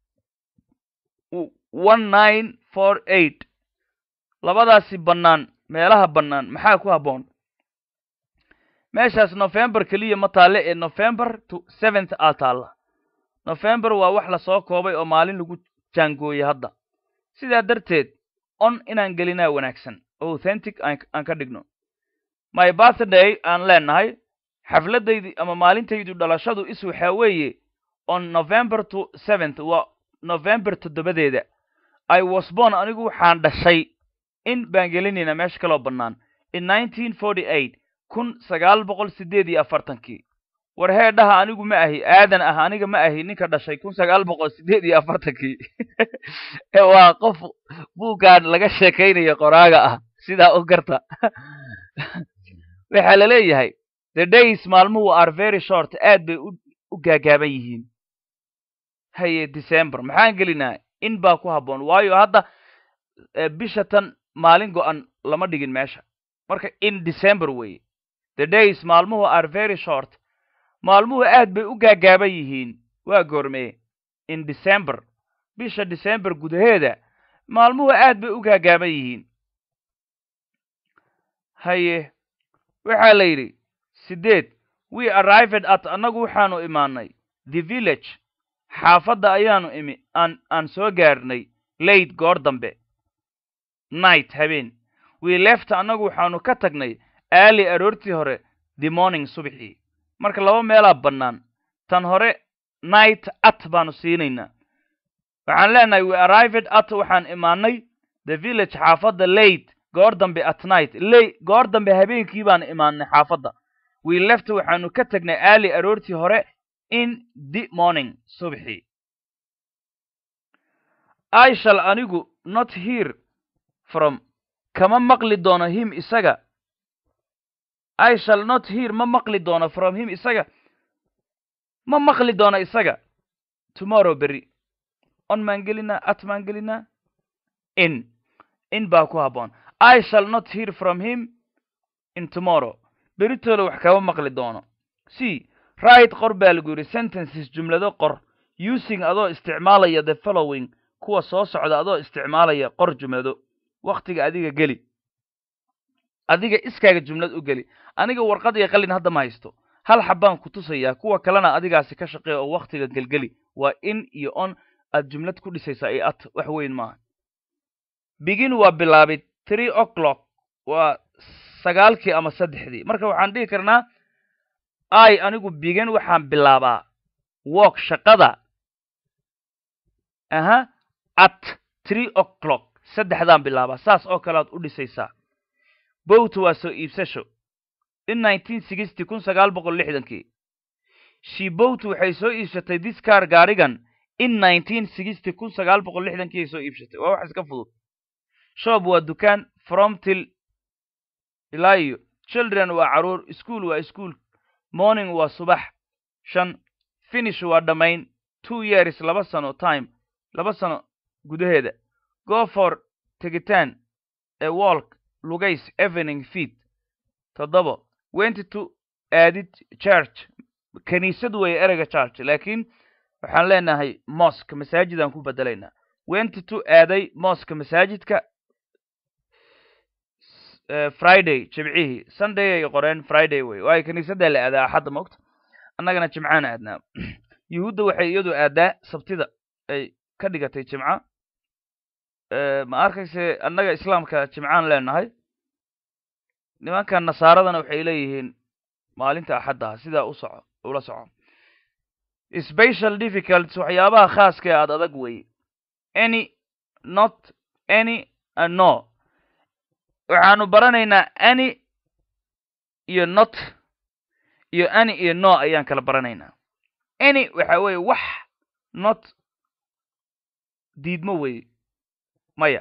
Speaker 1: one nine four eight labadaasi bannaan meelaha bannaan maxaa ku habboon meeshaas november keliya ma taalle ee november to seventh aa taalla november waa wax lasoo koobay oo maalin lagu jaangooyey hadda sidaa darteed on inaan gelinaa wanaagsan authentic aan ka dhigno my birthday aan leenahay xafladdaydii ama maalintaydu dhalashadu is waxaa weeye on november to seventh waa november toddobadeeda i was born anigu waxaan dhashay in baan gelinaynaa meesha kaloo bannaan in nineteen forty eight kun sagaal boqol siddeed iyo afartankii war heedhaha anigu ma ahi aadan ah aniga ma ahi ninka dhashay kun sagaal boqol siddeed iyo afartankii waa qof buuggaan laga sheekaynayo qoraaga ah sidaa u garta waxaa la leeyahay the days maalmuhu are very short aad bay u gaagaaban yihiin haye december maxaan gelinaa in baa ku habboon waayo hadda bisha tan maalin go-an lama dhigin meesha marka in december weeye the days maalmuhu are very short maalmuhu aad bay u gaagaaban yihiin waa goormee in december bisha december gudaheeda maalmuhu aad bay u gaagaaban yihiin haye waxaa la yidhi siddeed we arrived at annagu waxaanu imaanay the village xaafadda ayaanu imi aan aan soo gaarnay late goor dambe night habeen we left annagu waxaanu ka tagnay aali aroortii hore the morning subxii marka laba meelaa bannaan tan hore night at baanu siinaynaa waxaan leenahay we arrived at waxaan imaanay the village xaafadda late goor dambe at night lay goor dambe habeenkii baan imaanay xaafadda we left waxaanu ka tagnay aali aroortii hore in the morning subxii i shall anigu not hear from kama maqli doono him isaga i shall not hear ma maqli doono from him isaga ma maqli doono isaga tomorrow berry on maan gelinaa at maan gelinaa in in baa ku habboon i shall not hear from him in tomorrow beritooda wax kama maqli doono c right qor baa lagu yidhi sentences jumlado qor using adoo isticmaalaya the following kuwa soo socda adoo isticmaalaya qor jumlado wakhtiga adiga geli adiga iskaaga jumlad u geli aniga warqad iyo qalin hadda ma haysto hal xabbaan ku tusayaa kuwa kalena adigaasi ka shaqeeya oo waktiga gelgeli waa in iyo on aad jumlad ku dhisaysaa iyo at wax weyn maaha begin waa bilaabid three o'clock waa sagaalkii ama saddexdii marka waxaan dhihi karnaa i anigu begin waxaan bilaabaa walk shaqada aha at three o'clock saddexdaan bilaabaa saas oo kale aad u dhisaysaa bowt waa soo iibsasho in nineteen sixty kun sagaal boqol lixdankii shibowt waxay soo iibsatay discar gaarigan in nineteen sixty kun sagaal boqol lixdankii ay soo iibsatay waa wax iska fudud shop waa dukaan from till ilaa iyo children waa caruur school waa school morning waa subax shan finish waa dhammayn two years laba sano time laba sano gudaheeda go for tegitaan ee walk lugays evening feet toddoba went to aadid church kiniisad weeye ereyga church laakiin waxaan leenahay mosk masaajidaan ku bedelaynaa went to aaday moska masaajidka friday jimcihii sunday ay qoreen friday wey waayo kiniisaddaa la aadaa axadda maogta annagana jimcaan aadnaa yuhuudda waxay iyadu aadaa sabtida ay ka dhigatay jimca ma arkayse annaga islaamka jimcaan leenahay nimankan nasaaradana waxay leeyihiin maalinta axaddaha sidaa u soco ula soco special difficults waxyaabaha khaaska ee aada adag weye any not any and no waxaanu baranaynaa any iyo not iyo any iyo no ayaan kala baranaynaa any waxa weeye wax not diidmo weye maya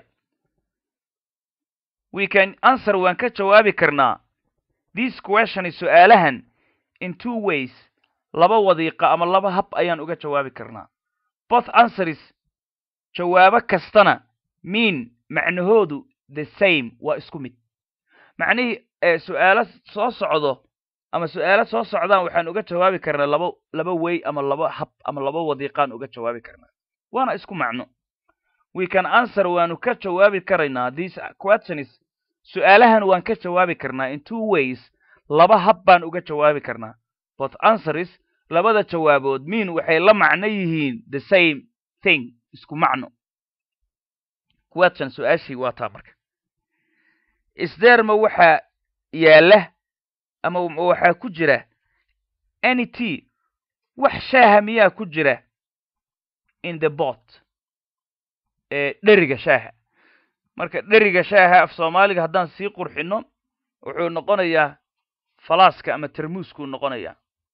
Speaker 1: we can answer waan ka jawaabi karnaa this questioni su-aalahan in two ways laba wadiiqa ama laba hab ayaan uga jawaabi karnaa both answers jawaabo kastana mean macnahoodu the same waa isku mid macnihii su-aalo soo socdo ama su-aalo soo socdaan waxaan uga jawaabi karnaa laba laba way ama laba hab ama laba wadiiqaan uga jawaabi karnaa waana isku macno we can answer waanu ka jawaabi karaynaa these questions su-aalahan waan ka jawaabi karnaa in two ways laba hab baan uga jawaabi karnaa both answers labada jawaabood mean waxay la macno yihiin the same thing isku macno question su-aashii waa taa marka isdeerma waxaa yaalla ama waxaa ku jira any t wax shaaha miyaa ku jira in the bot ee dheriga shaaha marka dheriga shaaha af soomaaliga haddaan sii qurxino wuxuu noqonayaa falaaska ama termuuskuu noqonayaa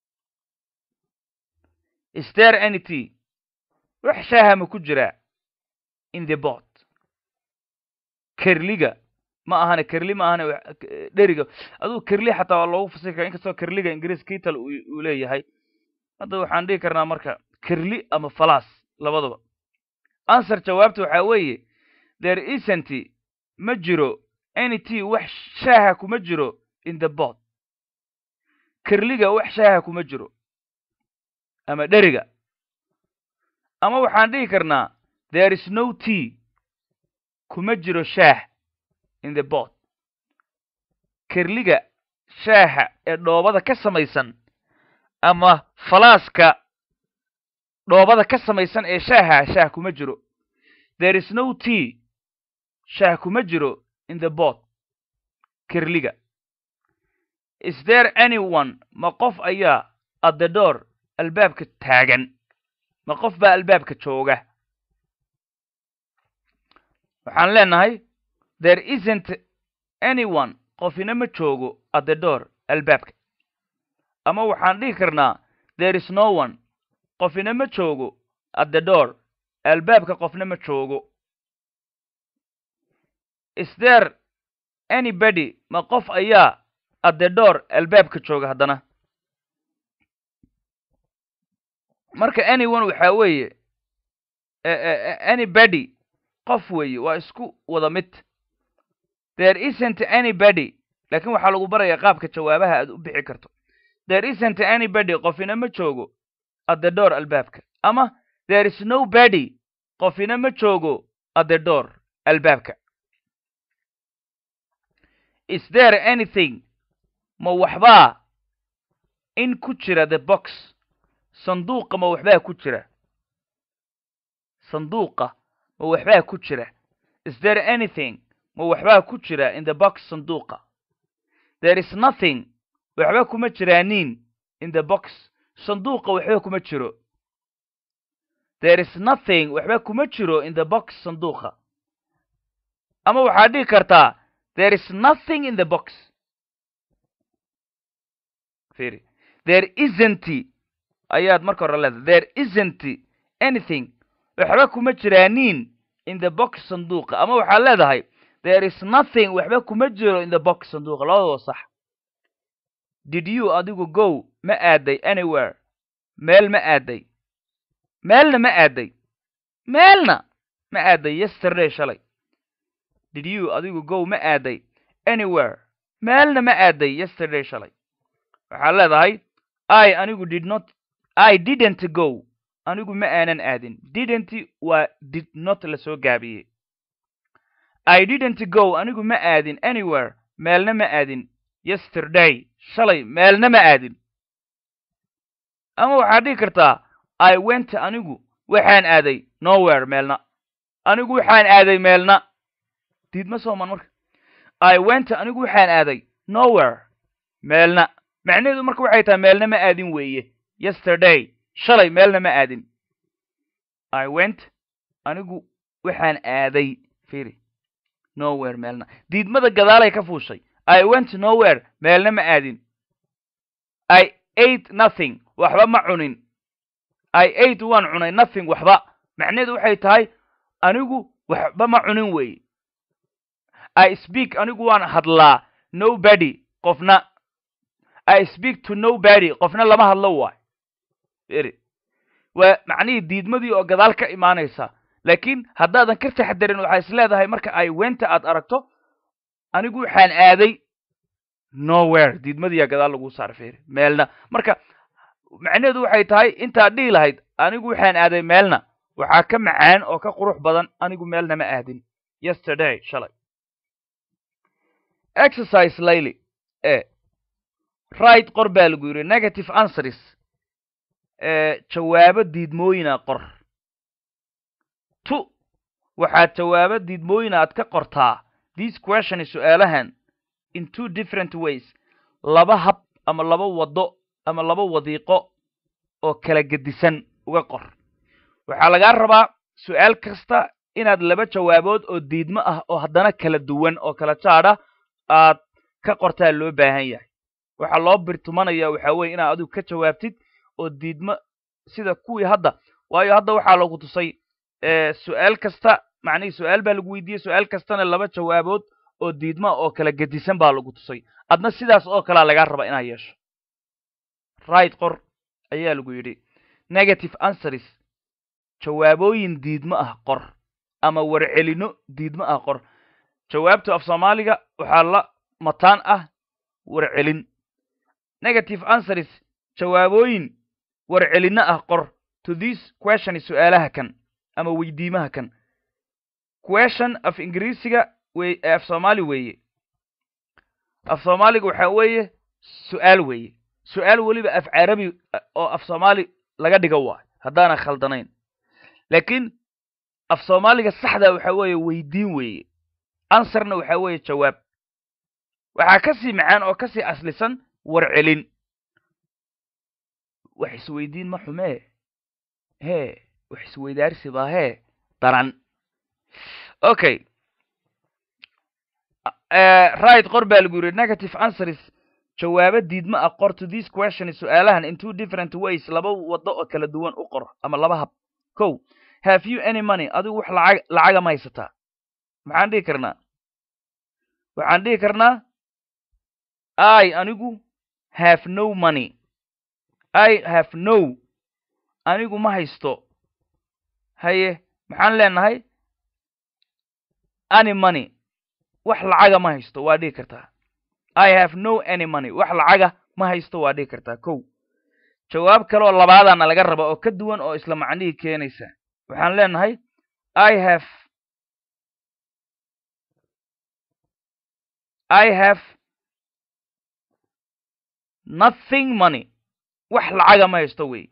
Speaker 1: ister any t wax shaaha ma ku jiraa in the bot kerliga ma ahane kerli ma ahane dheriga aduu kerli xataa waa loogu fasiri kara inkastoo kerliga ingiriis kital uu leeyahay hadda waxaan dhihi karnaa marka kerli ama falas labadaba answer jawaabta waxaa weeye there isn't ma jiro any t wax shaaha kuma jiro in the bot kerliga wax shaaha kuma jiro ama dheriga ama waxaan dhihi karnaa there is no t kuma jiro shaah in the bot kerliga shaaha ee dhoobada ka samaysan ama falaaska dhoobada ka samaysan ee shaaha shaah kuma jiro there is no t shaah kuma jiro in the bot kerliga is there anyone ma qof ayaa at the door albaabka taagan ma qof baa albaabka jooga waxaan leenahay there isn't anyone qofina ma joogo at the door albaabka ama waxaan dhihi karnaa there is no one qofina ma joogo at the door albaabka qofna ma joogo is there anybody ma qof ayaa at the door albaabka jooga haddana marka anyone waxaa weeye anybody qof weeye waa isku wada mid there isn't anybody lakin waxaa lagu baraya qaabka jawaabaha aad u bixi karto there isn't anybody qofina ma joogo at the door albaabka ama there is nobody qofina ma joogo at the door albaabka is there anything ma waxbaa in ku jira the box sanduuqa ma waxbaa ku jira sanduuqa ma waxbaa ku jira is there anything ma waxbaa ku jira in the box sanduuqa there is nothing waxba kuma jiraanin in the box sanduuqa waxba kuma jiro there is nothing waxba kuma jiro in the box sanduuqa ama waxaad dhihi kartaa there is nothing in the box firi there isn't ayaad marka hore leedahay there isn't anything waxba kuma jiraanin in the box sanduuqa ama waxaad leedahay there is nothing waxba kuma jiro in the box sanduuqa labadaba sax did you adigu go ma aaday anywhere meel ma aaday meelna ma aaday meelna ma aaday yesterday shalay did you adigu go ma aaday anywhere meelna ma aaday yesterday shalay waxaad leedahay i anigu did not i didn't go anigu ma aanan aadin didn't waa did not la soo gaabiyey i didn't go anigu ma aadin anywhere meelna ma aadin yesterday shalay meelna ma aadin ama waxaad dhihi kartaa i went anigu waxaan aaday nowhere meelna anigu waxaan aaday meelna diidma sooman marka i went anigu waxaan aaday nowhere meelna macnaheedu marka waxay tahay meelna ma aadin weeye yesterday shalay meelna ma aadin i went anigu waxaan aaday firi nowhere meelna diidmada gadaalay ka fuushay i went nowhere meelna ma aadin i ate nothing waxba ma cunin i ate waan cunay nothing waxba macnaheedu waxay tahay anigu waxba ma cunin weeye i speak anigu waan hadlaa nobody qofna i speak to nobody qofna lama hadlo waay eri waa macnihii diidmadii oo gadaal ka imaanaysa laakiin haddaadan ka taxdarin waxaa is leedahay marka ay wenta aad aragto anigu waxaan aaday nowhere diidmadiiyaa gadaal lagu saar feri meelna marka macnaheedu waxay tahay intaad dhihi lahayd anigu waxaan aaday meelna waxaa ka macaan oo ka qurux badan anigu meelna ma aadin yesterday shalay exercise layly e right qor baa lagu yidhi negative answers jawaabo diidmooyina qor tu waxaad jawaabo diidmooyin aad ka qortaa this question su-aalahan in two different ways laba hab ama laba waddo ama laba wadiiqo oo kala gedisan uga qor waxaa lagaa rabaa su-aal kasta inaad laba jawaabood oo diidmo ah oo haddana kala duwan oo kala jaadha aad ka qortaa loo baahan yahay waxaa loo birtumanaya waxaa weye inaad adigu ka jawaabtid oo diidmo sida kuwii hadda waayo hadda waxaa lagu tusay su-aal kasta macnihii su-aal baa lagu weydiiyey su-aal kastana laba jawaabood oo diidma oo kala gedisan baa lagu tusay adna sidaas oo kalea lagaa raba inaad yeesho right qor ayaa lagu yidhi negative answers jawaabooyin diidmo ah qor ama warcelino diidmo ah qor jawaabta af soomaaliga waxaa la mataan ah warcelin negative answers jawaabooyin warcelino ah qor to this question su-aalaha kan ama weydiimaha kan question af ingiriisiga wey af soomaali weeye af soomaaliga waxaa weeye su-aal weeye su-aal weliba af carabi oo af soomaali laga dhigo waayo haddaana khaldanayn laakiin af soomaaliga saxda waxaa weeye weydiin weeye answerna waxaa weeye jawaab waxaa ka sii macaan oo ka sii aslisan warcelin wax isweydiin ma xumee hee wax isweydaarsi baa hee daran okay right qor baa lagu yidhi negative answers jawaabo diidma ah qor to this question su-aalahan in two different ways laba waddo oo kala duwan u qor ama laba hab ko have you any money adigu wax lacag lacaga ma haysataa maxaan dhihi karnaa waxaan dhihi karnaa i anigu have no money i have no anigu ma haysto haye maxaan leenahay any money wax lacaga ma haysto waa dhihi kartaa i have no any money wax lacaga ma haysto waa dhihi kartaa kow jawaab kaleoo labaadana laga raba oo ka duwan oo isla macnihii keenaysa waxaan leenahay i have i have nothing money wax lacaga ma haysto wey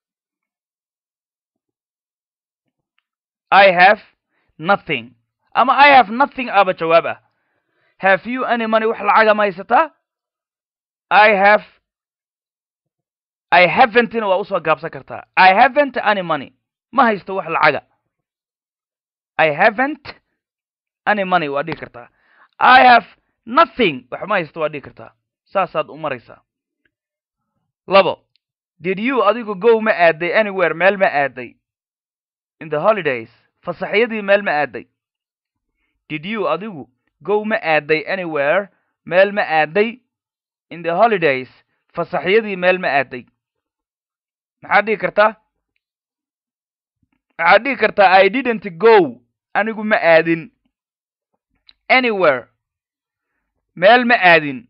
Speaker 1: i have nothing ama i have nothing aba jawaab ah have you any money wax lacaga ma haysataa i have i haven'tina waa usoo gaabsan kartaa i haven't any money ma haysto wax lacaga i haven't any money waa dhihi kartaa i have nothing wax ma haysto waa dhihi kartaa saasaad u maraysaa labo did you adigu go ma aaday anywhere meel ma aaday in the holidays fasaxyadii meel ma aaday did you adigu go ma aaday anywhere meel ma aaday in the holidays fasaxyadii meel ma aaday maxaad dhihi kartaa maxaad dhihi kartaa i didn't go anigu ma aadin anywhere meel ma aadin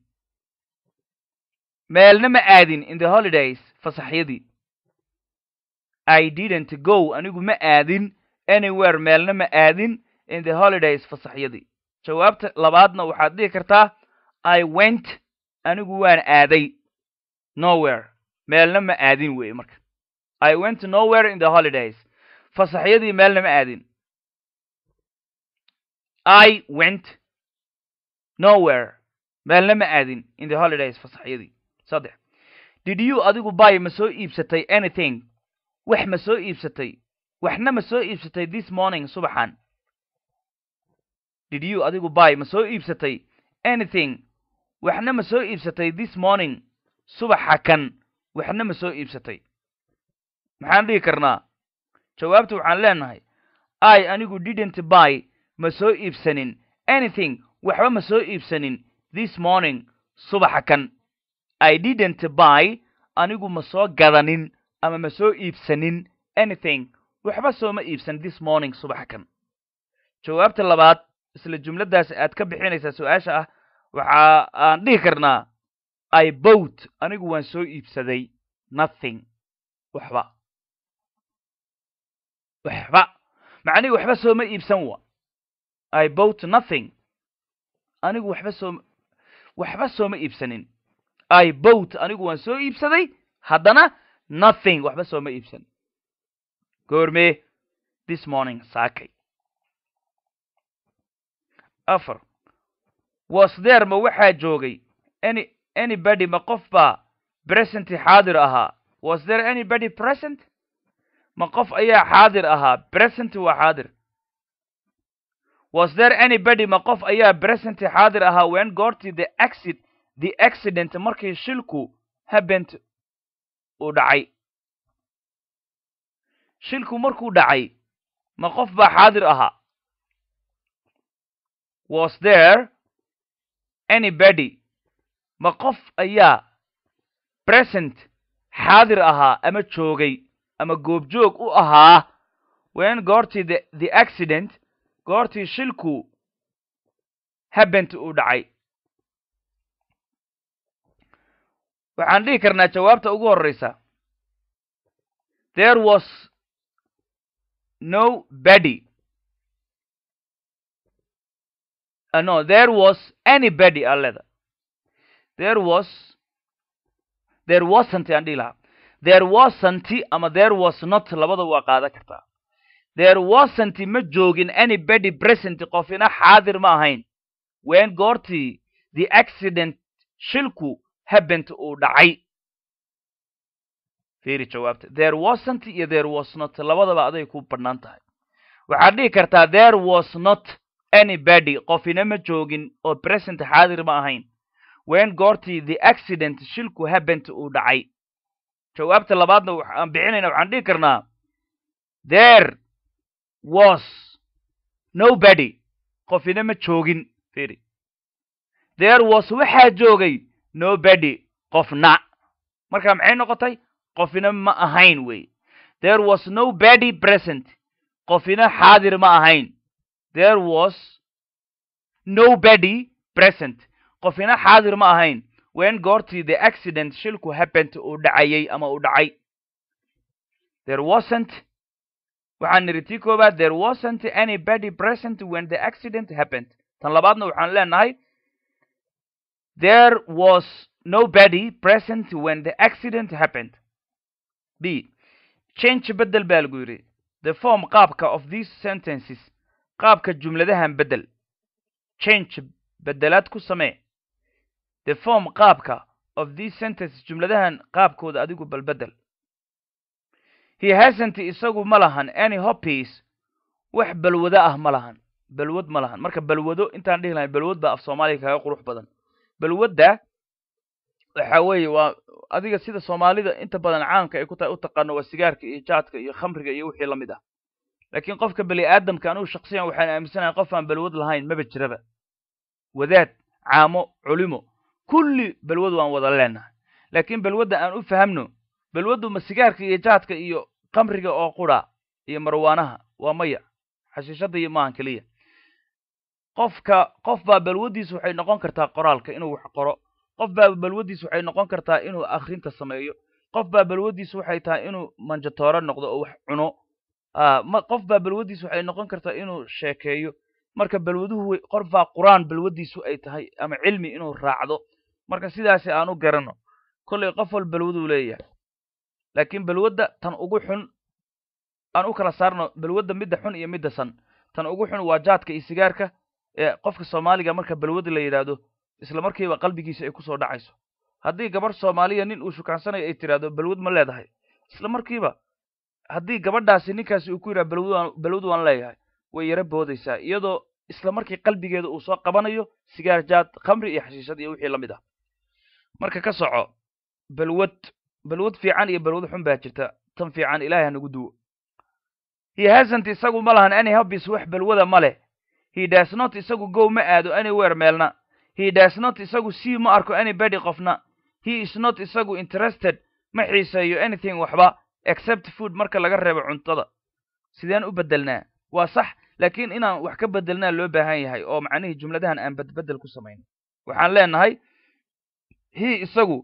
Speaker 1: meelna ma aadin in the holidays fasaxyadii i didn't go anigu ma aadin anywhere meelna ma aadin in the holidays fasaxyadii jawaabta labaadna waxaad dhihi kartaa i went anigu waan aaday nowhere meelna ma aadin weeye marka i went nowhere in the holidays fasaxyadii meelna ma aadin i went nowhere meelna ma aadin in the holidays fasaxyadii saddex did you adigu buy ma soo iibsatay anything wax ma soo iibsatay waxna ma soo iibsatay this morning subaxan did you adigu buy ma soo iibsatay anything waxna ma soo iibsatay this morning subaxa kan waxna ma soo iibsatay maxaan dhihi karnaa jawaabta waxaan leenahay i anigu didn't buy ma soo iibsanin anything waxba ma soo iibsanin this morning subaxa kan i didn't buy anigu ma soo gadanin ama ma soo iibsanin anything waxba sooma iibsan this morning subaxa kan jawaabta labaad isla jumladdaas aad ka bixinaysaa su-aasha ah waxa aan dhihi karnaa i bowt anigu waan soo iibsaday nothing waxba waxba macnihi waxba sooma iibsan wa i bowt nothing anigu waxba sooma waxba sooma iibsanin i bowt anigu waan soo iibsaday haddana nothing waxba sooma iibsan goormee this morning saakay afar was there ma waxaa joogay any anybody ma qof baa present xaadir ahaa was there anybody present ma qof ayaa xaadir ahaa present waa xaadir was there anybody ma qof ayaa present xaadir ahaa when goortii the accident the accident markii shilku happened uu dhacay shilku markuu dhacay ma qof baa xaadir ahaa was there anybody ma qof ayaa present xaadir ahaa ama joogay ama goobjoog u ahaa when goortii the the accident goortii shilku happened uu dhacay waxaan dhihi karnaa jawaabta ugu horreysa there was no body uh, no there was anybody aleda there was there wasn't aan dhihi lahaa there wasn't ama there was not labada waa qaadan kartaa there wasn't ma joogin anybody present qofina xaadir ma ahayn when goortii the accident shilku happened uu dhacay fiiri jawaabta there wasn't iyo there was not labadaba aday ku bannaan tahay waxaad dhihi kartaa there was not anybody qofina ma joogin oo present xaadir ma ahayn when goortii the accident shilku happened uu dhacay jawaabta labaadna waxaan bixinayna waxaan dhihi karnaa there was nobody qofina ma joogin fiiri there was waxaa joogay nobody qofna marka maxay noqotay qofina ma ahayn wey there was nobody present qofina xaadir ma ahayn there was nobody present qofina xaadir ma ahayn when goortii the accident shilku happened uu dhacayay ama uu dhacay there wasn't waxaan nidhi tii koobaad there wasn't anybody present when the accident happened tan labaadna waxaan leenahay there was nobody present when the accident happened b change bedel baa lagu yidhi the form qaabka of these sentences qaabka jumladahan bedel change bedelaad ku samee the form qaabka of these sentences jumladahan qaabkooda adigu balbedel he hasn't isagu ma lahan any hoppies wax balwado ah ma lahan balwad ma lahan marka balwado intaan dhihi lahay balwad baa af soomaaliga kaga qurux badan balwadda waxa weeye waa adiga sida soomaalida inta badan caamka ay ku tahay u taqaano waa sigaarka iyo jaadka iyo khamriga iyo wixii lamid ah laakiin qofka bani aadamka anugu shaksiyan waxaan aaminsanahay qof aan balwad lahayn maba jiraba wadaad caamo culimo kulli balwad waan wada leenahay laakiin balwadda aan u fahamno balwaddu ma sigaarka iyo jaadka iyo khamriga oo qura iyo marwaanaha waa maya xashiishada iyo maahan keliya qofka qof baa balwaddiis waxay noqon kartaa qoraalka inuu wax qoro qof baa balwaddiis waxay noqon kartaa inuu akhrinta sameeyo qof baa balwaddiis waxay tahay inuu manjatooro noqdo oo wax cuno ma qof baa balwaddiis waxay noqon kartaa inuu sheekeeyo marka balwaduhu qof baa qur-aan balwaddiisu ay tahay ama cilmi inuu raacdo marka sidaasi aan u garano kollay qof wal balwaduu leeyahay laakiin balwadda tan ugu xun aan u kala saarno balwadda midda xun iyo midda san tan ugu xun waa jaadka iyo sigaarka ee qofka soomaaliga marka balwadda la yidhaahdo isla markiiba qalbigiisa ay kusoo dhacayso haddii gabarh soomaaliya nin uu shukaansanayo ay tidhaahdo balwad ma leedahay isla markiiba haddii gabadhaasi ninkaasi uu ku yidhaha balwad balwad waan leeyahay way yaro boodaysaa iyadoo isla markii qalbigeeda uu soo qabanayo sigaar jaad khamri iyo xashiishad iyo wixii la mid ah marka ka soco balwad balwad fiican iyo balwad xun baa jirta tan fiican ilaahay hanagu duwo he hasn't isagu ma lahan any hobbies wax balwada ma leh he does not isagu go ma aado anywhere meelna he does not isagu see ma arko anybody qofna he is not isagu interested ma xiiseeyo anything waxba except food marka laga reebo cuntada sideen u bedelnaa waa sax laakiin inaan wax ka bedelnaa loo baahan yahay oo macnihii jumladahan aan badbedel ku samayn waxaan leenahay he isagu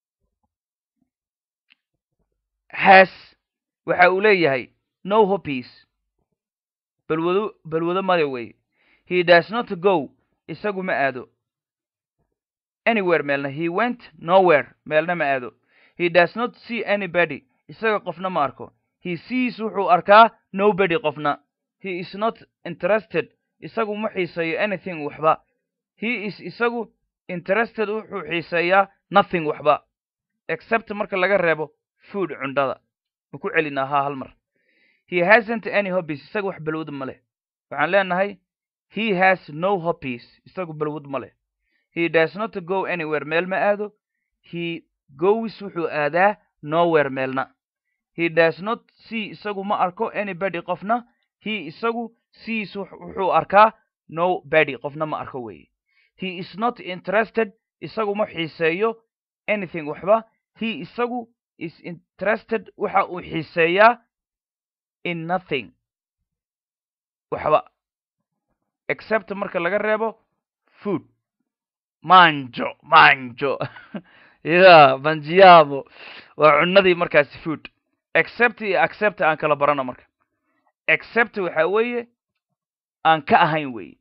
Speaker 1: has waxa uu leeyahay no hoppies balwado balwado male wey he does not go isagu ma aado anywhere meelna he went nowhere meelna ma aado he does not see anybody isaga qofna ma arko he sees wuxuu arkaa nobody qofna he is not interested isagu ma xiiseeyo anything waxba he is isagu interested wuxuu xiiseeyaa nothing waxba except marka laga reebo food cundhada ma ku celinaa haa hal mar he hasn't any hobbies isaga wax balwad ma leh waxaan leenahay he has no hobbies isagu balwad ma leh he does not go anywhere meel ma aado he goes wuxuu aadaa nowhere meelna he does not see isagu ma arko anybody qofna he isagu sees wuxuu arkaa nobody qofna ma arko weeye he is not interested isagu ma xiiseeyo anything waxba he isagu is interested waxa uu xiiseeyaa in nothing waxba except marka laga reebo food manjo manjo ya manjiamo waa cunadii markaasi food except iyo accept aan kala barano marka except waxa weeye aan ka ahayn weeye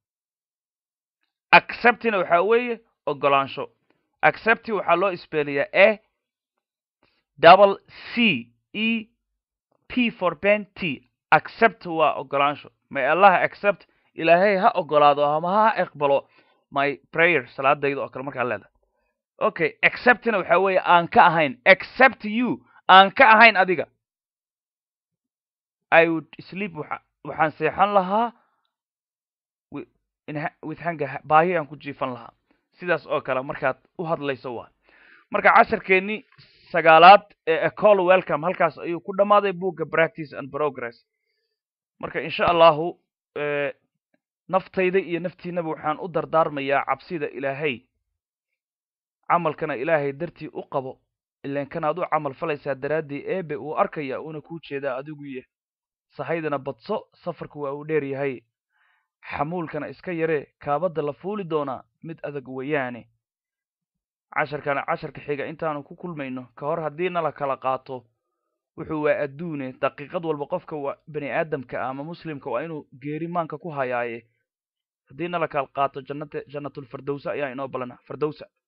Speaker 1: acceptina waxa weeye ogolaansho accept waxaa loo isbeeliyaa e double c e p for ben t accept waa ogolaansho may allaha accept ilaahay ha ogolaado ama ha aqbalo my prayer salaadayda oo kale markaa leedahay okay acceptina waxa weeye aan ka ahayn accept you aan ka ahayn adiga i would sleep waxa waxaan seexan lahaa with hanga baahi aan ku jiifan lahaa sidaas oo kale markaad u hadlayso waa marka casharkeennii sagaalaad ee ecol welcome halkaas ayuu ku dhammaaday buugga practice and progress marka insha allahu naftayda iyo naftiinaba waxaan u dardaarmayaa cabsida ilaahay camalkana ilaahay dartii u qabo ilan kanaad u camal falaysaa daraaddii eebe uu arkaya uuna kuu jeedaa adigu yah sahaydana badso safarku waa uu dheer yahay xamuulkana iska yaree kaabadda la fuuli doonaa mid adag weeyaane casharkana casharka xiga intaanu ku kulmayno ka hor haddii nala kala qaato wuxuu waa adduune daqiiqad walba qofka waa bani aadamka ama muslimka waa inuu geeri maanka ku hayaaye haddii nala kala qaato jannata jannatulfardowsa ayaa inoo balana fardowsa